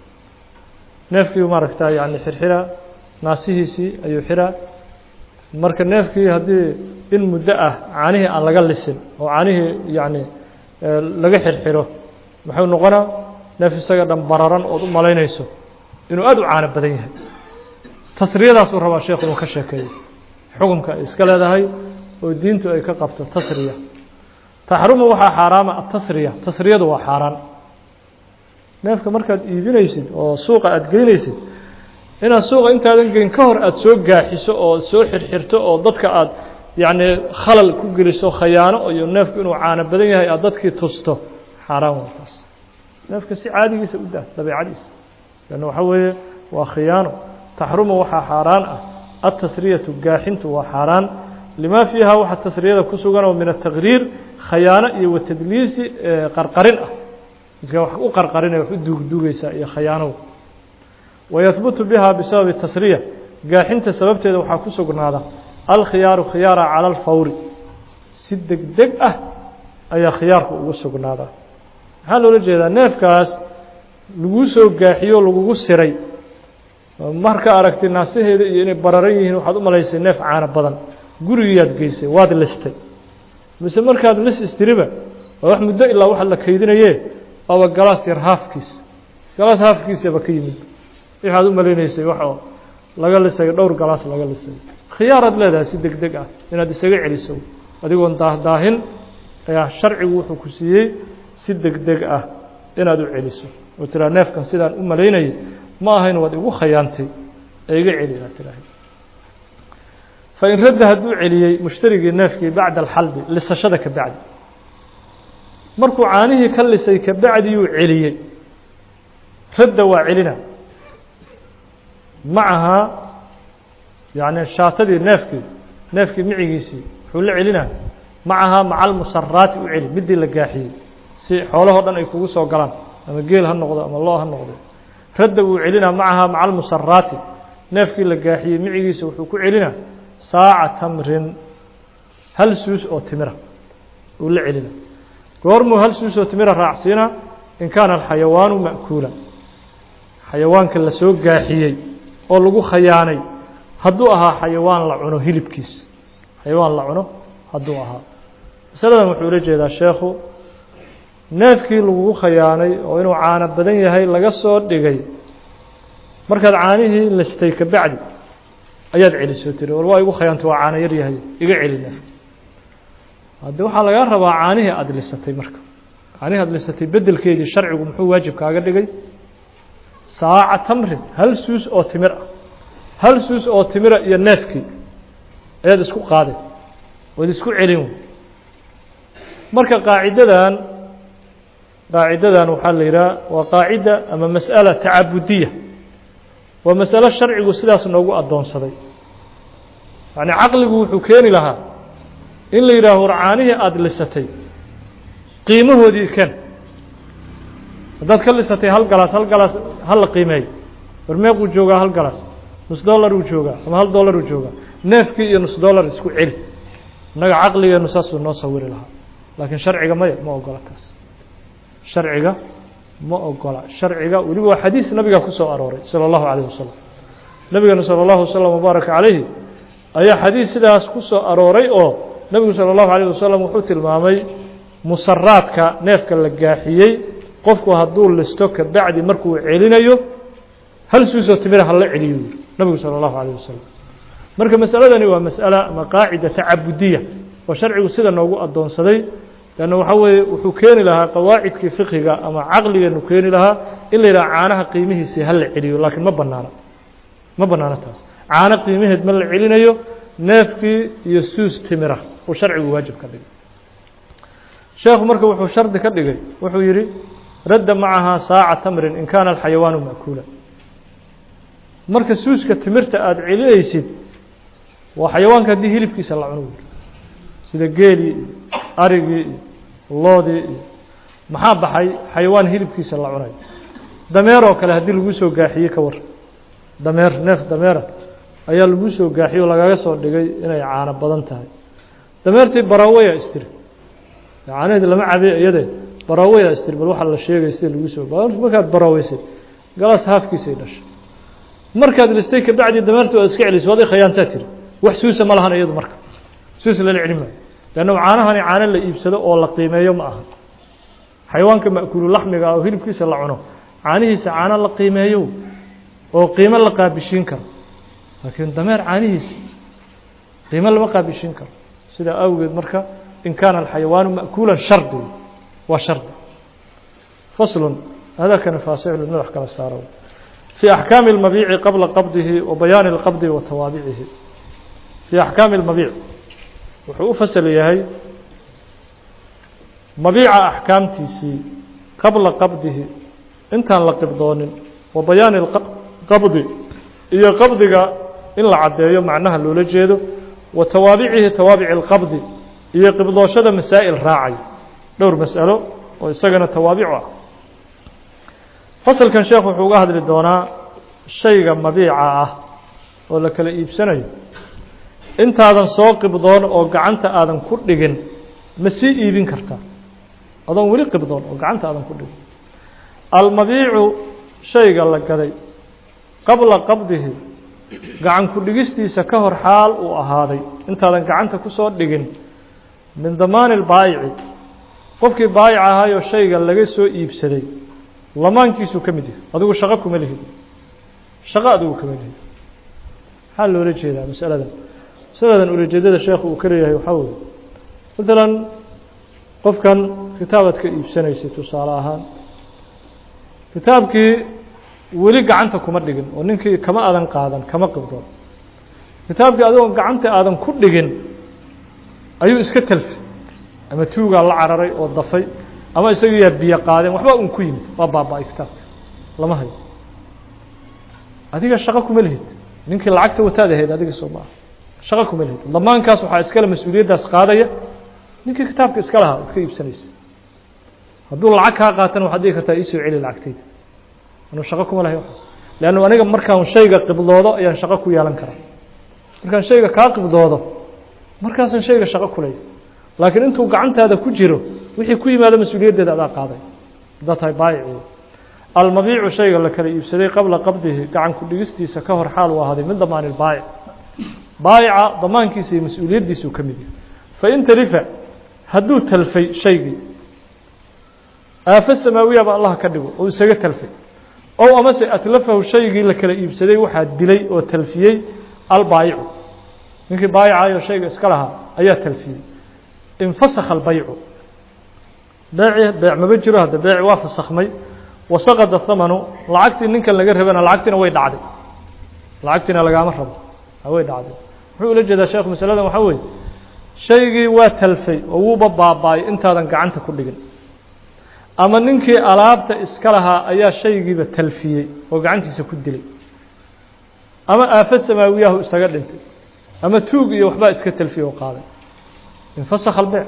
neefkii maaragta yani xirxira naasihiisii ayuu xiraa marka neefkii haddii in muddo ah caanihii aan laga lisin oo caanihii yani laga xirxiro muxuu noqonaa neef isaga dhan bararan ood u malaynayso inuu aada u caano badan yahay tasriyadaasuu rabaa sheekhu inuu ka sheekeeyo xukumka ay iska leedahay oo diintu ay ka qabto tasriya taxrumu waxaa xaaraama atasriya tasriyadu waa xaaraan neefka markaad iibinaysid oo suuqa aada geynaysid inaad suuqa intaadan geyn ka hor aada soo gaaxiso oo soo xirxirto oo dadka aada yacni khalal ku geliso khayaano iyo neefku inuu caano badan yahay aada dadkii tusto xaaraan waa taas neefka si caadigiisa u dah dabeicadiisa lanna waxaa weeye waa khiyaano taxrumu waxaa xaaraan ah altasriyatu gaaxintu waa xaaraan limaa fiiha waxa tasriyada ku sugan oo min ataqriir khayaano iyo watadliisi qarqarin ah midka wax u qarqarinaya wax u duugduugaysaa iyo khayaanow wayahbutu biha bisababi tasriya gaaxinta sababteeda waxaa ku sugnaada alkhiyaaru khiyaara cala alfawri si deg deg ah ayaa khiyaarku ugu sugnaadaa maxaa loola jeedaa neefkaas laguu soo gaaxiyo lagugu siray marka aragtay naasaheeda iyo inay bararan yihiin waxaad u malaysay neef caano badan gurigiyaad geysay waad listay mise markaad lis istiriba waa wax muddo ilaa waxa la kaydinaye waaba galaas yar haafkiis galaas haafkiisaba ka yimid waxaad u malaynaysay wax oo laga lisay dhowr galaas laga lisay khiyaaraad leedahay si deg deg ah inaad isaga celiso adigoon daahdaahin ayaa sharcigu wuxuu ku siiyey si deg deg ah inaad u celiso oo tiraa neefkan sidaan u malaynayay ma ahayn waad igu khayaantay ee iga celi aad tiraahda fain radda hadduu celiyey mushtarigii neefkii bacda alxalbi lisashada ka bacdi markuu caanihii ka lisay ka bacdiyuu celiyey radda waa celina macahaa yani shaatadii neefkii neefkii micigiisii wuxuu la celinaa macahaa maca almusaraati u celi midii la gaaxiyey si xoolahoo dhan ay kugu soo galaan ama geel ha noqdo ama loo ha noqdo radda wuu celinaa macahaa maca almusaraati neefkii la gaaxiyey micigiisa wuxuu ku celinaa saaca tamrin hal suus oo timira uu la celina goormuu hal suus oo timira raacsiina in kaana alxayawaanu ma'kuula xayawaanka la soo gaaxiyey oo lagu khayaanay hadduu ahaa xayawaan la cuno hilibkiisa xayawaan la cuno hadduu ahaa masaladan wuxuu ula jeedaa sheekhu neefkii lagugu khayaanay oo inuu caano badan yahay laga soo dhigay markaad caanihii listay ka bacdi ayaad celisoo tiri war waa igu khayaantay waa caano yar yahay iga celi neef hadde waxaa lagaa rabaa caanihii aada lisatay marka caanihii aada lisatay bedelkeedii sharcigu muxuu waajib kaaga dhigay saaca tamrin hal suus oo timir ah hal suus oo timira iyo neefkii ayaad isku qaadeen waad isku celin marka qaacidadan qaacidadan waxaa la yidhaha waa qaacida ama mas'ala tacabudiya waa masalo sharcigu sidaas noogu addoonsaday yacni caqligu wuxuu keeni lahaa in la yidhaaho war caanihii aada lisatay qiimahoodii ken haddaad ka lisatay hal galaas hal galaas ha la qiimeeyo war meequu joogaa hal galaas nus dollar uu joogaa ama hal dollar uu joogaa neefkii iyo nus dollar isku celi innaga caqligeenu saasuu noo sawiri lahaa laakiin sharciga maya ma ogola taas sharciga ma ogola sharciga weliba waa xadiis nabiga ku soo arooray salى اllahu عalيه wasalam nabigeena salى اllahu waslm wbaaraka calayhi ayaa xadiis sidaas ku soo arooray oo nebigu salى اllahu عalيه wasalam wuxuu tilmaamay musaraadka neefka la gaaxiyey qofku hadduu listo ka bacdi markuu celinayo hal suusoo timira hala celiyo yiri nabigu salى اllahu عalيه wasalam marka masaladani waa masأala ama qaacida tacabudiya oo sharcigu sida noogu addoonsaday lanna waxaa weeye wuxuu keeni lahaa qawaacidkii fiqiga ama caqligeenu keeni lahaa in la yidhaha caanaha qiimihiisii ha la celiyo laakiin ma banaana ma banaano taas caano qiimaheed ma la celinayo neefkii iyo suus timira uu sharcigu waajib ka dhigay sheekhu marka wuxuu shardi ka dhigay wuxuu yidhi radda macahaa saaca tamrin in kaana alxayawaanu ma'kuula marka suuska timirta aada celinaysid waa xayawaanka haddii hilibkiisa la cuno sida geelii iyo arigii iyo loodii iyo maxaa baxay xayawaan hilibkiisa la cunay dameer oo kale haddii lagu soo gaaxiyey ka war dameer neef dameera ayaa lagu soo gaaxiyey oo lagaga soo dhigay inay caano badan tahay dameertii barawaya istiri caanaheed lama cabe iyade barawaya istiri bal waxaa la sheegay sida lagu soo markaad baraweysay galaas haafkiisay dhashay markaad listay kabacdi dameerta waad iska celisay waad khayaantaa tiri wax suusa ma lahan iyadu marka suus lala celi maayo leanna caanahani caano la iibsado oo la qiimeeyo ma aha xayawaanka ma'kuulu laxmiga oo hilibkiisa la cuno caanihiisa caano la qiimeeyo oo qiimo la qaabishiin karo laakiin dameer caanihiisa qiimo lama qaabishiin karo sidaa awgeed marka in kaana alxayawaanu ma'kuulan shardi waa shardi faslun hadakana faasiclu madax kala saaro في أحكام المبيع قبل قبضه وبيان القبض وتوابعه في أحكام المبيع wuxuu u fasl yahay mabiica axkaamtiisii qabla qabdihi intaan la qibdoonin wa bayaani qabdi iyo qabdiga in la caddeeyo macnaha loola jeedo wa tawaabicihi tawaabici اlqabdi iyo qibdooshada masaa'il raacay dhowr mas'alo oo isagana tawaabicu ah fasalkan sheekh wuxuu uga hadli doonaa shayga mabiica ah oo la kala iibsanayo intaadan soo qibdoon oo gacanta aadan ku dhigin ma sii iibin kartaa adoon weli qibdoon oo gacanta aadan ku dhigin almabiicu shayga la gaday qabla qabdihi gacan ku dhigistiisa ka hor xaal uu ahaaday intaadan gacanta ku soo dhigin min damaani lbaayici qofkii baayic ahaayoo shayga laga soo iibsaday lamaankiisuu ka mid yahay adigu shaqo kuma lihid shaqo adigu kama lihid maxaa loola jeedaa masaladan masaladan ulajeedada sheekhu uu ka leeyahay waxaa weye maalan qofkan kitaabaad ka iibsanaysay tusaale ahaan kitaabkii weli gacanta kuma dhigin oo ninkii kama aadan qaadan kama qibdoon kitaabkii adigoo gacanta aadan ku dhigin ayuu iska talfay ama tuugaa la cararay oo dafay ama isaga yaa biyo qaadeen waxba un ku yimid waa baaba-ay kitaabka lama hayo adiga shaqo kuma lihid ninkii lacagta wataad ahayd adiga soo maaha shaqo kuma lihid damaankaas waxaa iskale mas-uuliyaddaas qaadaya ninkii kitaabka iska lahaa ad ka iibsanaysa hadduu lacag kaa qaatana waxaad dhigi kartaa iisoo celi lacagtayda anuu shaqo kuma lahay waxaas leannu aniga markaan shayga qibdoodo ayaan shaqo ku yeelan karaa markaan shayga kaa qibdoodo markaasaan shayga shaqo kulaya laakiin intuu gacantaada ku jiro wixii ku yimaado mas-uuliyaddeeda adaa qaaday haddaa tahay baayici almabiicu shayga la kala iibsaday qabla qabdihi gacan ku dhigistiisa ka hor xaal uu ahaaday min damaani lbaayic baayica damaankiisa iyo mas-uuliyaddiisuu ka mid yahay fain talifa hadduu talfay shaygii aafo samaawiyaba allah ka dhigo oo isaga talfay ow amase atlafahu shaygii la kala iibsaday waxaa dilay oo talfiyey albaayicu ninkii baayicaayoo shayga iska lahaa ayaa talfiyey infasakha albaycu beeci beec maba jiro hadda beeci waa fasakhmay wasaqada thamanu lacagtii ninkan laga rabana lacagtiina way dhacday lacagtiina lagaama rabo way dhacday muxuu ula jeedaa sheekhu masaladan waxaa weeye shaygii waa talfay oo wuuba baaba-ay intaadan gacanta ku dhigin ama ninkii alaabta iska lahaa ayaa shaygiiba talfiyey oo gacantiisa ku dilay ama aafo samaawiyahu isaga dhintay ama tuug iyo waxbaa iska talfiyey oo qaaday infasakha albeec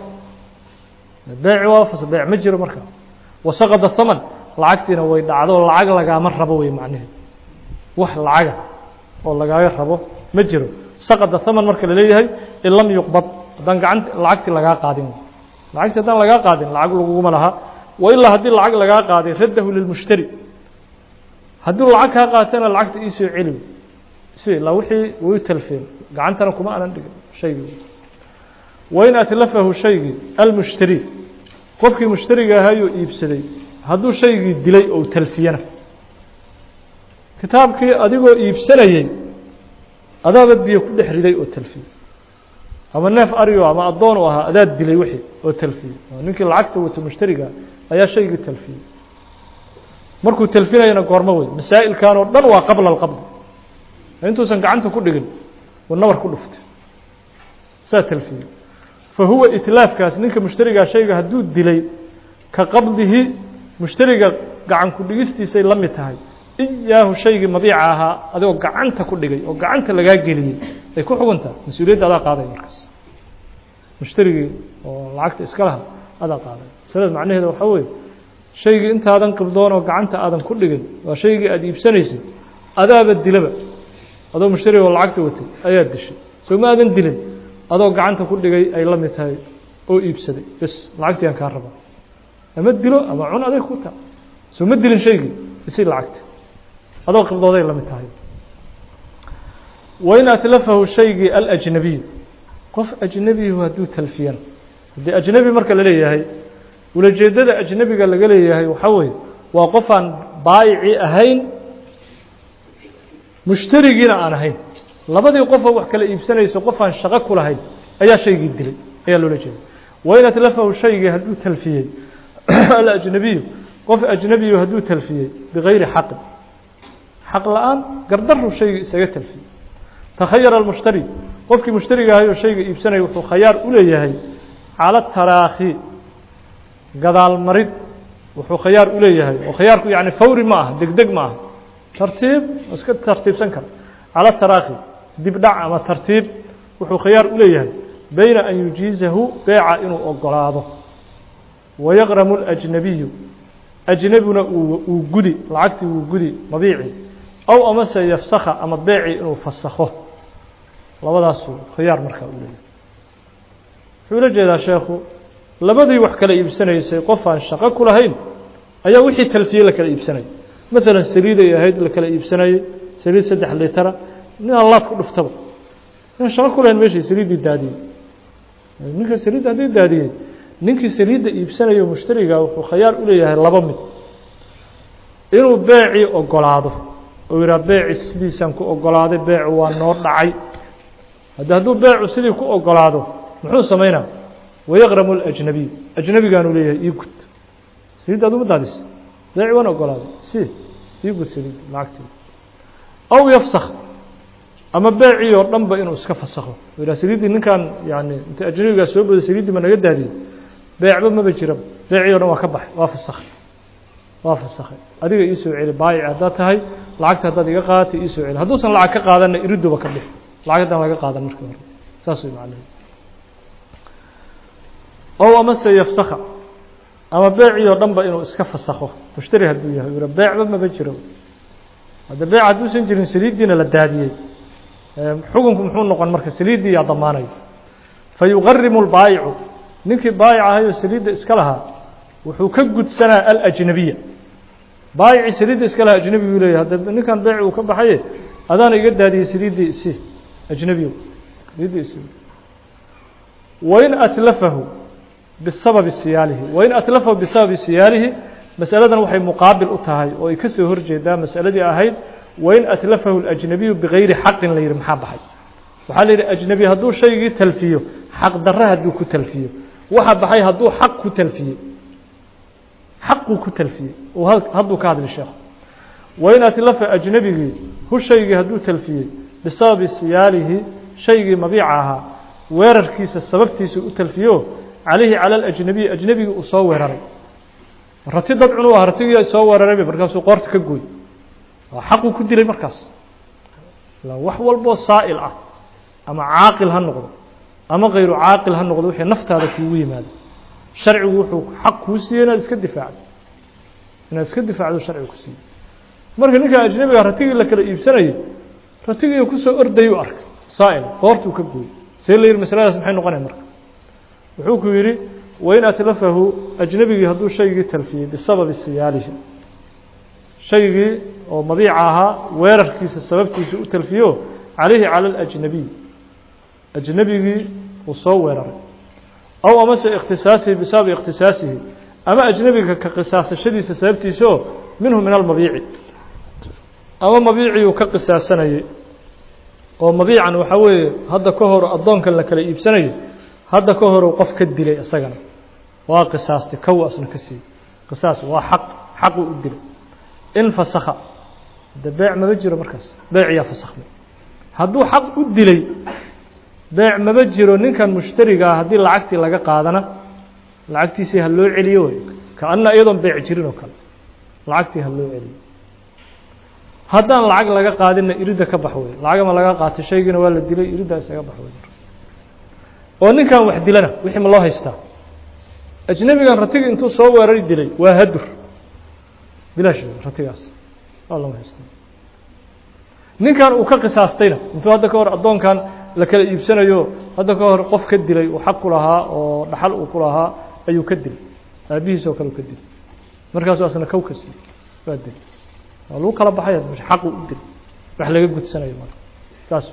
beeci waa fas beec ma jiro marka wasaqada thaman lacagtiina way dhacdo lacag lagaama rabo wey macnaheed wax lacaga oo lagaaga rabo ma jiro saqada thaman marka laleeyahay in lam yuqbad haddaan gacant lacagtii lagaa qaadin lacagtii haddaan lagaa qaadin lacag laguguma laha wa ilaa haddii lacag lagaa qaaday raddahu lilmushtari hadduu lacag kaa qaatana lacagta iisoo celi si ilaa wixii way talfeen gacantana kuma aanan dhigin shaygii wain atlafahu shaygii almushtari qofkii mushtariga ahaayoo iibsaday hadduu shaygii dilay ou talfiyana kitaabkii adigoo iibsanayey adaaba biyo ku dhex riday oo talfiyey ama neef arigo ama addoon u ahaa adaad dilay wixii oo talfiyey ninkii lacagta wato mushtariga ayaa shaygii talfiyey markuu talfinayana goormo wey masaa'ilkan oo dhan waa qabla alqabdi intuusan gacanta ku dhigin uu nabar ku dhuftay saa talfiyey fa huwa itlaafkaas ninka mushtarigaa shayga hadduu dilay ka qabdihi mushtariga gacan ku dhigistiisay la mid tahay iyaahu shaygii mabiica ahaa adigoo gacanta ku dhigay oo gacanta lagaa geliyey ay ku xuguntaa mas-uuliyadda adaa qaaday markaas mushtarigii oo lacagta iska laha adaa qaaday masalada macnaheeda waxaa weeye shaygii intaadan qibdoon oo gacanta aadan ku dhigin waa shaygii aada iibsanaysay adaaba dilaba adoo mushtariga oo lacagta watay ayaa dishay soo ma aadan dilin adoo gacanta ku dhigay ay la mid tahay oo iibsaday bes lacagtii aan kaa raba ama dilo ama cun adeeg ku ta soo ma dilin shaygii isi lacagta adoo qibdooday la mid tahay wain atlafahu shaygii alajnabiyu qof ajnebihu hadduu talfiyana haddii ajnebi marka la leeyahay ulajeedada ajnebiga laga leeyahay waxaa weeye waa qof aan baayici ahayn mushtarigiina aan ahayn labadii qofoo wax kala iibsanayso qof aan shaqo ku lahayn ayaa shaygii dilay ayaa loola jeeda wain atlafahu shaygii hadduu talfiyey alajnabiyu qof ajnebiyu hadduu talfiyey bigayri xaqin xaq la-aan gardaru shaygii isaga talfiyey takhayara almushtari qofkii mushtariga ahay oo shayga iibsanaya wuxuu khayaar u leeyahay cala taraakhi gadaal marid wuxuu khayaar u leeyahay oo khayaarku yani fawri ma aha degdeg ma aha tartiib iska tartiibsan kara cala taraakhi dib dhac ama tartiib wuxuu khayaar u leeyahay bayna an yujiizahu beeca inuu ogolaado wayaqramu اlajnabiyu ajnebina uu gudi lacagtii wuu gudi mabiici aw amase yafsakha ama beeci inuu fasakho labadaasuu khiyaar markaa u leeyahay wuxuu ula jeedaa sheekhu labadii wax kala iibsanaysay qof aan shaqo ku lahayn ayaa wixii talfiyey la kala iibsanayay maalan saliiday ahayd la kala iibsanayey saliid saddex litara nin allaad ku dhuftaba inaan shaqo ku lahayn meeshii saliiddii daadiyey ninka saliidda haddii daadiyey ninkii saliidda iibsanayo mushtariga wuxuu khayaar u leeyahay laba mid inuu beecii ogolaado oo yidhaha beeci sidiisaan ku ogolaaday beecu waa noo dhacay haddi hadduu beecu sidii ku ogolaado muxuu samaynaa wayaqramu اlajnabiy ajnabigaanuu leeyahay ii gud saliidda aduma daadis beeci waan ogolaaday si ii gud saliidda lacagteeda aw yafsak ama beecii oo dhan ba inuu iska fasakho u yidhaha saliiddii ninkan yani inta ajnabigaa soo boday saliiddii ma naga daadiyey beecba maba jiraba beecii o dhan waa ka baxay waa fasakhay waa fasakhay adiga ii soo celi baayic haddaad tahay lacagta haddaad iga qaadatay ii soo celi hadduusan lacag ka qaadanna iriduba ka bix lacag haddaan laga qaadan markii hore saas way macnaheed ow amase yafsakha ama beecii oo dhan ba inuu iska fasakho mushtari hadduu yahay ura beecba maba jiro hadda beec hadduusan jirin saliiddiina la daadiyey xukunku muxuu noqon marka saliiddii yaa damaanayo fa yuqarimu lbaayicu ninkii baayic ahayoo saliidda iska lahaa wuxuu ka gudsanaa alajnabiya baayicii saliidda iska lahaa ajnebi buu leeyahy hadda ninkan beeci uu ka baxaye adaana iga daadiyey saliiddii isi ajnebiyo saliiddii isi wain atlafahu bisababi siyaalihi wain atlafahu bisababi siyaalihi masaladan waxay muqaabil u tahay oo ay ka soo horjeedaa masaladii ahayd wain atlafahu اlajnabiyu bigayri xaqin la yidhi maxaa baxay waxaa la yidhi ajnebi hadduu shaygii talfiyo xaq darre hadduu ku talfiyo waxa baxay hadduu xaq ku talfiyey xaquu ku talfiyey hadduu ka hadli sheekhu wain atlafa ajnebigii hu shaygii hadduu talfiyey bisababi siyaalihi shaygii mabiica ahaa weerarkiisa sababtiisa u talfiyo calayhi cala alajnabiyi ajnebigii uu soo weeraray rati dad cunu ah ratigii soo weerarayba markaasuu qoorta ka gooy xaquu ku dilay markaas wax walboo saa'il ah ama caaqil ha noqdo ama kayru caaqil ha noqdo wixii naftaada kuugu yimaado sharcigu wuxuu xaq kuu siiyey inaad iska difaacdo inaad iska difaacdo sharcigu ku siiyey marka ninka ajnebiga ratigii la kala iibsanayay ratigii kusoo ordayuu arkay saa'il qoortuu ka gooyey see la yidhi masaladaas maxay noqonaya marka wuxuu ku yidhi wain atlafahu ajnebigii hadduu shaygii talfiyey bisababi siyaalihi shaygii oo mabiica ahaa weerarkiisa sababtiisa u talfiyo calayhi cala alajnabiy ajnebigii uu soo weeraray aw amase ikhtisaasihi bisababi ikhtisaasihi ama ajnebiga ka qisaasashadiisa sababtiisao minhu min almabiici ama mabiicii uu ka qisaasanayey oo mabiican waxaa weeye hadda ka hor addoonkan la kala iibsanayo hadda ka horu qof ka dilay isagana waa qisaastay kow asna ka siiyey qisaas waa xaq xaquu u dilay in fasakha de beec maba jiro markaas beeciyaa fasakhmay hadduu xaq u dilay beec maba jiro ninkan mushtarigaa haddii lacagtii laga qaadana lacagtiisii ha loo celiyo wey kaana iyadoon beec jirin oo kale lacagtii ha loo celiyo haddaan lacag laga qaadinna iridda ka bax wey lacagama laga qaatay shaygiina waa la dilay iriddaa isaga bax wey oo ninkan wax dilana wixii ma loo haystaa ajnebigan ratigi intuu soo weerari dilay waa hadur bilaash ratigaas waa lama haysta ninkan uu ka qisaastayna intuu hadda ka hor addoonkan la kala iibsanayo hadda ka hor qof ka dilay uu xaq ku lahaa oo dhaxal uu ku lahaa ayuu ka dilay aabihiis oo kale u ka dilay markaasu asna kow ka siiyey waa dilay waa lagu kala baxaya xaqu u dilay wax laga gudsanayo marka saas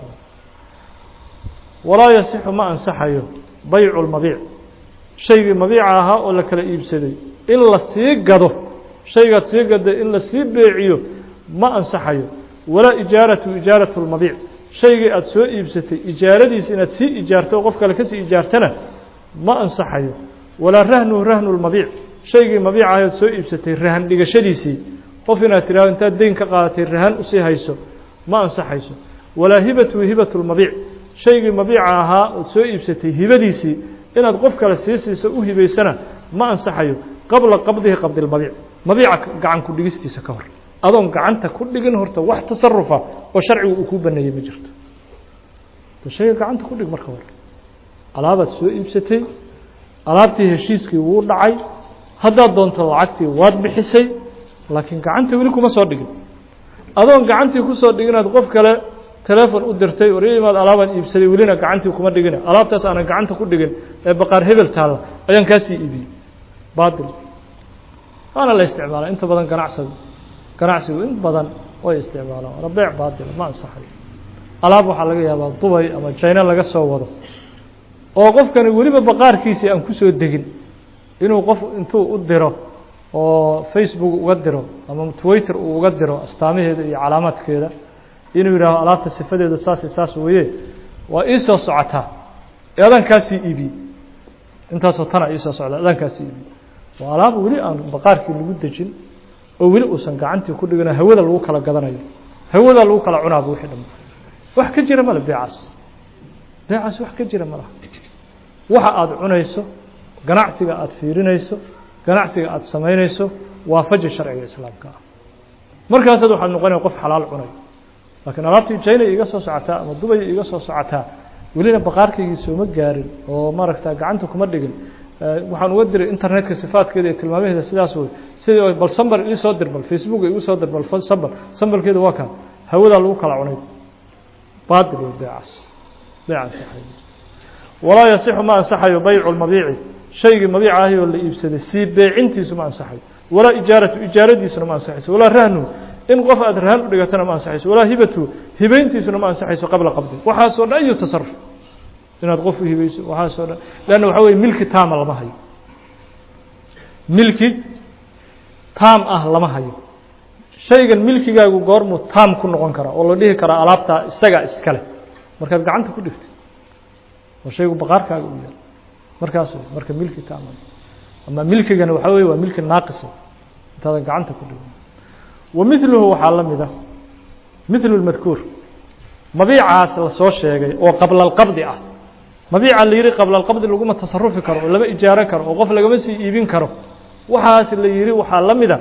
walaa yasixu ma ansaxayo baycu lmabiic shaygii mabiica ahaa oo la kala iibsaday in la sii gado shaygaad sii gaday in la sii beeciyo ma ansaxayo walaa ijaaratu ijaaratu lmabiic shaygii aada soo iibsatay ijaaradiisa inaad sii ijaarto oo qof kale kasii ijaartana ma ansaxayo walaa rahnuhu rahnu lmabiic shaygii mabiica ahayd soo iibsatay rahan dhigashadiisii qof inaad tirahdo intaad deyn ka qaadatay rahan usii hayso ma ansaxayso walaa hibatu hibatu lmabiic shaygii mabiica ahaa ood soo iibsatay hibadiisii inaad qof kale sii siiso u hibaysana ma ansaxayo qabla qabdihi qabdi lmabiic mabiica gacan ku dhigistiisa ka hor adoon gacanta ku dhigin horta wax tasarufa oo sharcigu uu kuu baneeyey ma jirto shayga gacanta ku dhig marka hore alaabaad soo iibsatay alaabtii heshiiskii wuu dhacay haddaad doonto lacagtii waad bixisay laakiin gacanta weli kuma soo dhigin adoon gacantii kusoo dhiginaad qof kale telefon u dirtay war ii imaad alaabaan iibsaday welina gacantii kuma dhigina alaabtaas aanan gacanta ku dhigin ee baqaar hebel taalla ayaan kaasii iibiyey baatil waana la isticmaala inta badan ganacsigu ganacsigu in badan way isticmaalaan waana beec baatila ma ansaxayo alaab waxaa laga yaabaa dubay ama jayna laga soo wado oo qofkani weliba baqaarkiisii aan kusoo degin inuu qof intuu u diro oo facebook uga diro ama twitter uu uga diro astaamaheeda iyo calaamaadkeeda inuu yidhaaho alaabta sifadeedu saas saas weeye waa ii soo socotaa ee adaan kaasii iibiye intaasoo tana iisoo socda adaan kaasii iibiye waa alaab weli aan baqaarkii lagu dejin oo weli uusan gacantii ku dhigino hawada lagu kala gadanayo hawada lagu kala cunaaba wixii dham wax ka jira male beecaas beecaas wax ka jira malaha waxa aada cunayso ganacsiga aada fiirinayso ganacsiga aada samaynayso waafaji sharciga islaamka ah markaasaad waxaad noqonaya qof xalaal cunay laakiin alaabtii jaynay iga soo socotaa ama dubay iga soo socotaa welina baqaarkaygii sooma gaarin oo maaragta gacanta kuma dhigin waxaan uga diray internetka sifaadkeeda iyo tilmaamaheeda sidaas wey sidii bal sambal ii soo dir bal facebook igu soo dir bal sambal sambalkeeda waa kaan hawadaa lagu kala cunay baatil wey beecaas beecaas walaa yasixu ma ansaxayo baycu lmabiici shaygii mabiica ahi oo la iibsaday sii beecintiisu ma ansaxayo walaa ijaaratu ijaaradiisuna ma ansaxayso walaa rahnu in qof aad rahan u dhigatana ma ansaxayso walaa hibatu hibayntiisuna ma ansaxayso qabla qabdi waxaasoo dhan iyo tasaruf inaad qof u hibayso waxaasoo dhan leanna waxaa weye milki taama lama hayo milki taam ah lama hayo shaygan milkigaagu goormuu taam ku noqon karaa oo la dhihi karaa alaabtaa isagaa iskale markaad gacanta ku dhigto oo shaygu baqaarkaaga u yaal markaas marka milki taama ama milkigana waxaa weye waa milki naaqisa intaadan gacanta ku dhigin wa miluhu waxaa la mida milu lmadkuur mabiicaas la soo sheegay oo qabla alqabdi ah mabiica la yihi qabla alqabdi laguma tasarufi karo oo lama ijaaran karo oo qof lagama sii iibin karo waxaas la yihi waxaa la mida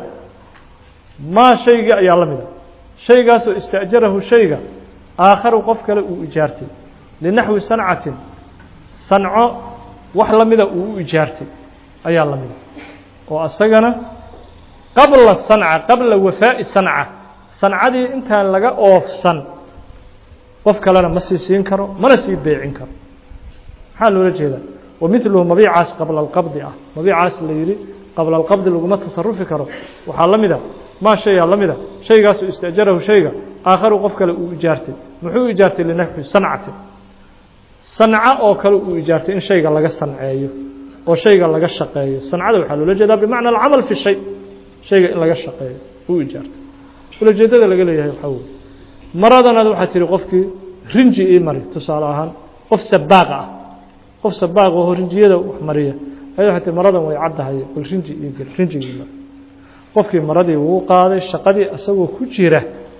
maa shaygii ayaa la mida shaygaasoo ista'jarahu shayga aakharu qof kale uu ijaartay linaxwi sancatin sanco wax la mida uu u ijaartay ayaa la mida oo asagana qabla sanca qabla wafaa'i sanca sancadii intaan laga oofsan qof kalena ma sii siin karo mana sii beecin karo maxaa loola jeedaa wa miluhu mabiicaas qabla alqabdi ah mabiicaas la yihi qabla alqabdi laguma tasarufi karo waxaa la mida maa shayaa la mida shaygaasoo ista'jarahu shayga aakharu qof kale uu ijaartay muxuu ijaartay linaxwi sancatin sanco oo kale uu ijaartay in shayga laga sanceeyo oo shayga laga shaqeeyo sancada waxaa loola jeedaa bimacna alcamal fi shay shayga in laga shaqeeyo uu ijaartay ulajeedada laga leeyahay waxaa weye maradanaad waxaa tihi qofkii rinji ii mari tusaale ahaan qof sabaaqa ah qof sabaaq oo rinjiyada wax mariya aya waxay tii maradan way caddahay bal rinji ii gel rinjigii mari qofkii maradii wuu qaaday shaqadii isagoo ku jira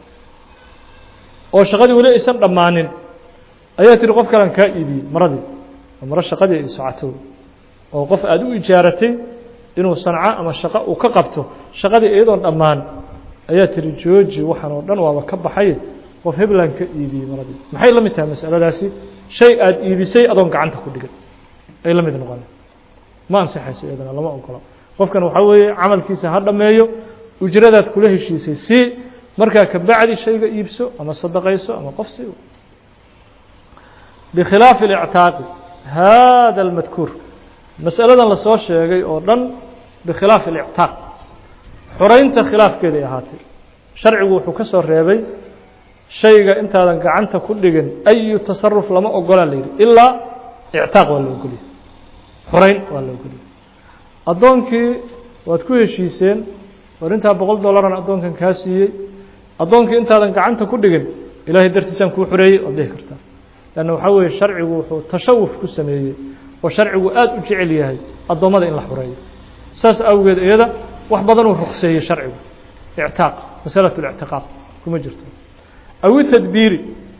oo shaqadii weli aysan dhammaanin ayaa tihi qof kalean kaa iibiyey maradii oo maro shaqadii ay socoto oo qof aada u ijaaratay inuu sanco ama shaqo uu ka qabto shaqadii iyadoon dhammaan ayaa tihi jooji waxaan oo dhan waaba ka baxay qof heblan ka iibiyey maradii maxay la mid tahay masaladaasi shay aada iibisay adoon gacanta ku dhigan ay la mid noqon ma ansixayso iyadana lama ogola qofkan waxaa weeye camalkiisa ha dhammeeyo ujradaad kula heshiisay si markaa kabacdi shayga iibso ama sadaqayso ama qof si bikhilaafi اlictaaqi hada اlmadkuur masaladan lasoo sheegay oo dhan bikhilaafi اlictaaq xoraynta khilaafkeeday ahaatay sharcigu wuxuu ka soo reebay shayga intaadan gacanta ku dhigin ayu tasaruf lama ogolaa la yidhi ilaa ictaaq waa la ogoliyay xorayn waa la ogoliyay addoonkii waad ku heshiiseen war intaa boqol dollaran addoonkan kaa siiyey addoonkii intaadan gacanta ku dhigin ilaahay dartiisaan kuu xoreeyey waad dhihi kartaa leanna waxaa weeye sharcigu wuxuu tashawuf ku sameeyey oo sharcigu aada u jecel yahay addoommada in la xoreeyo saas awgeed iyada wax badan uu rukseeyey sharcigu ictaaq masalatu lictiqaaq kuma jirto awi tadbiiri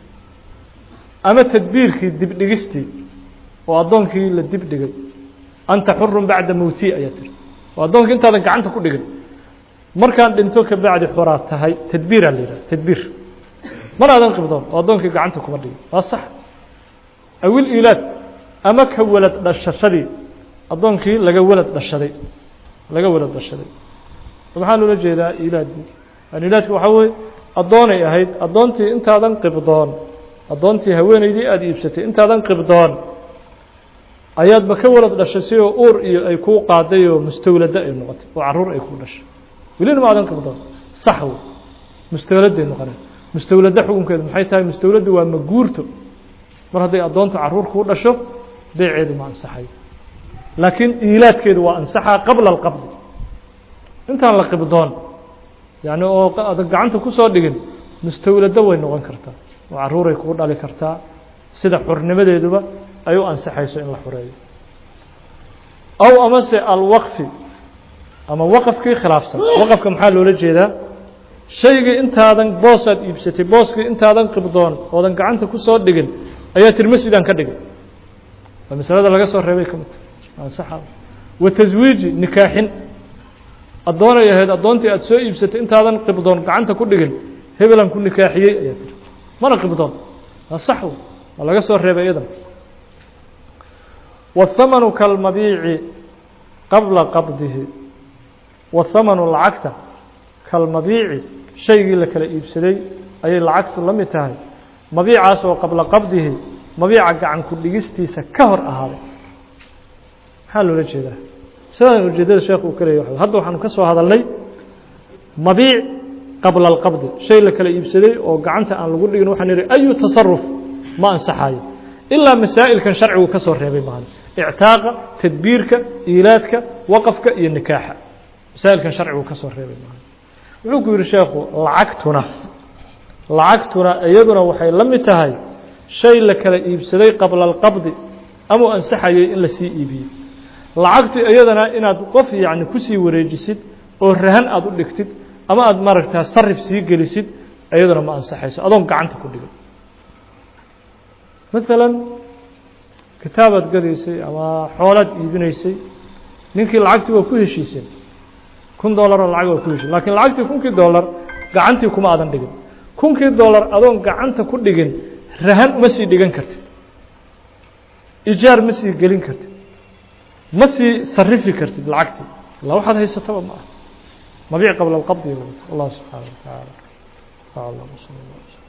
ama tadbiirkii dibdhigistii oo addoonkii la dibdhigay anta xurun bacda mowti ayaa tiri oo addoonkii intaadan gacanta ku dhigin markaan dhinto ka bacdi xoraa tahay tadbiiraa la yidhaha tadbiir mar aadan qibdoon oo addoonkii gacanta kuma dhigin waa sax awil ilaad ama ka walad dhashashadii addoonkii laga walad dhashaday laga walad dhashaday maxaa loola jeedaa ilaadii yani ilaadku waxaa weye addoonay ahayd addoontii intaadan qibdoon addoontii haweenaydii aada iibsatay intaadan qibdoon ayaadba ka walad dhashay si oo uur iyo ay kuu qaaday oo mustawlado ay noqotay oo caruur ay kuu dhashay welina ma adan qibdoon sax wey mustawladay noqoneen mustawlado xukunkeedu maxay tahay mustawladdu waa maguurto mar hadday addoontu caruur kuu dhasho beeceedu ma ansaxayo laakiin iilaadkeedu waa ansaxaa qabla alqabdi intaan la qibdoon yani oo adan gacanta kusoo dhigin mustawlado way noqon kartaa oo caruuray kuu dhali kartaa sida xurnimadeeduba ay u ansaxayso in la xoreeyo aw amase alwaqfi ama waqafkii khilaafsan waqafka maxaa loola jeedaa shaygii intaadan boosaad iibsatay booskii intaadan qibdoon oodan gacanta kusoo dhigin ayaa tiri masjidaan ka dhigay waa masalada laga soo reebay ka midta ansaxa wa taswiiji nikaaxin addoonay ahayd addoontii aada soo iibsatay intaadan qibdoon gacanta ku dhigin hebelan ku nikaaxiyey ayaa tiri mana qibdoon waa sax waa laga soo reebay iyadan والثمن كالمبيiع qabلa qabdihi والثمن lacagta kalmabiici shaygii la kala iibsaday ayay lacagtu la mid tahay mabiicaas oo qabla qabdihi mabiica gacan ku dhigistiisa ka hor ahaaday maxaa loola jeedaa sidan ujeedada sheekh uu ka leeyay hadda waxaanu ka soo hadalnay mabiic qabla اlqabdi shay la kala iibsaday oo gacanta aan lagu dhigin waxaan ihi ayu tasaruf ma ansaxayo ilaa masaa'ilkan sharcigu ka soo reebay maahan ictaaqa tadbiirka iilaadka waqafka iyo nikaaxa masaa'ilkan sharcigu ka soo reebay maahan wuxuu ku yihi sheekhu lacagtuna lacagtuna iyaduna waxay la mid tahay shay la kala iibsaday qabla alqabdi amau ansaxayay in lasii iibiyey lacagtu iyadana inaad qof yacni kusii wareejisid oo rahan aada u dhigtid ama aada maaragtaa sarif sii gelisid iyaduna ma ansaxayso adoon gacanta ku dhigin maala kitaabaad gadaysay ama xoolaad iibinaysay ninkii lacagtii waa ku heshiiseen kun dollaroo lacag waa ku heshiis lakiin lacagtii kunkii dollar gacantii kuma aadan dhigin kunkii dollar adoon gacanta ku dhigin rahan uma sii dhigan kartid ijaar ma sii gelin kartid ma sii sarifi kartid lacagtii illa waxaad haysataba ma ah mabiic qabla alqabdi allah subxaana wa tacaala aclam sal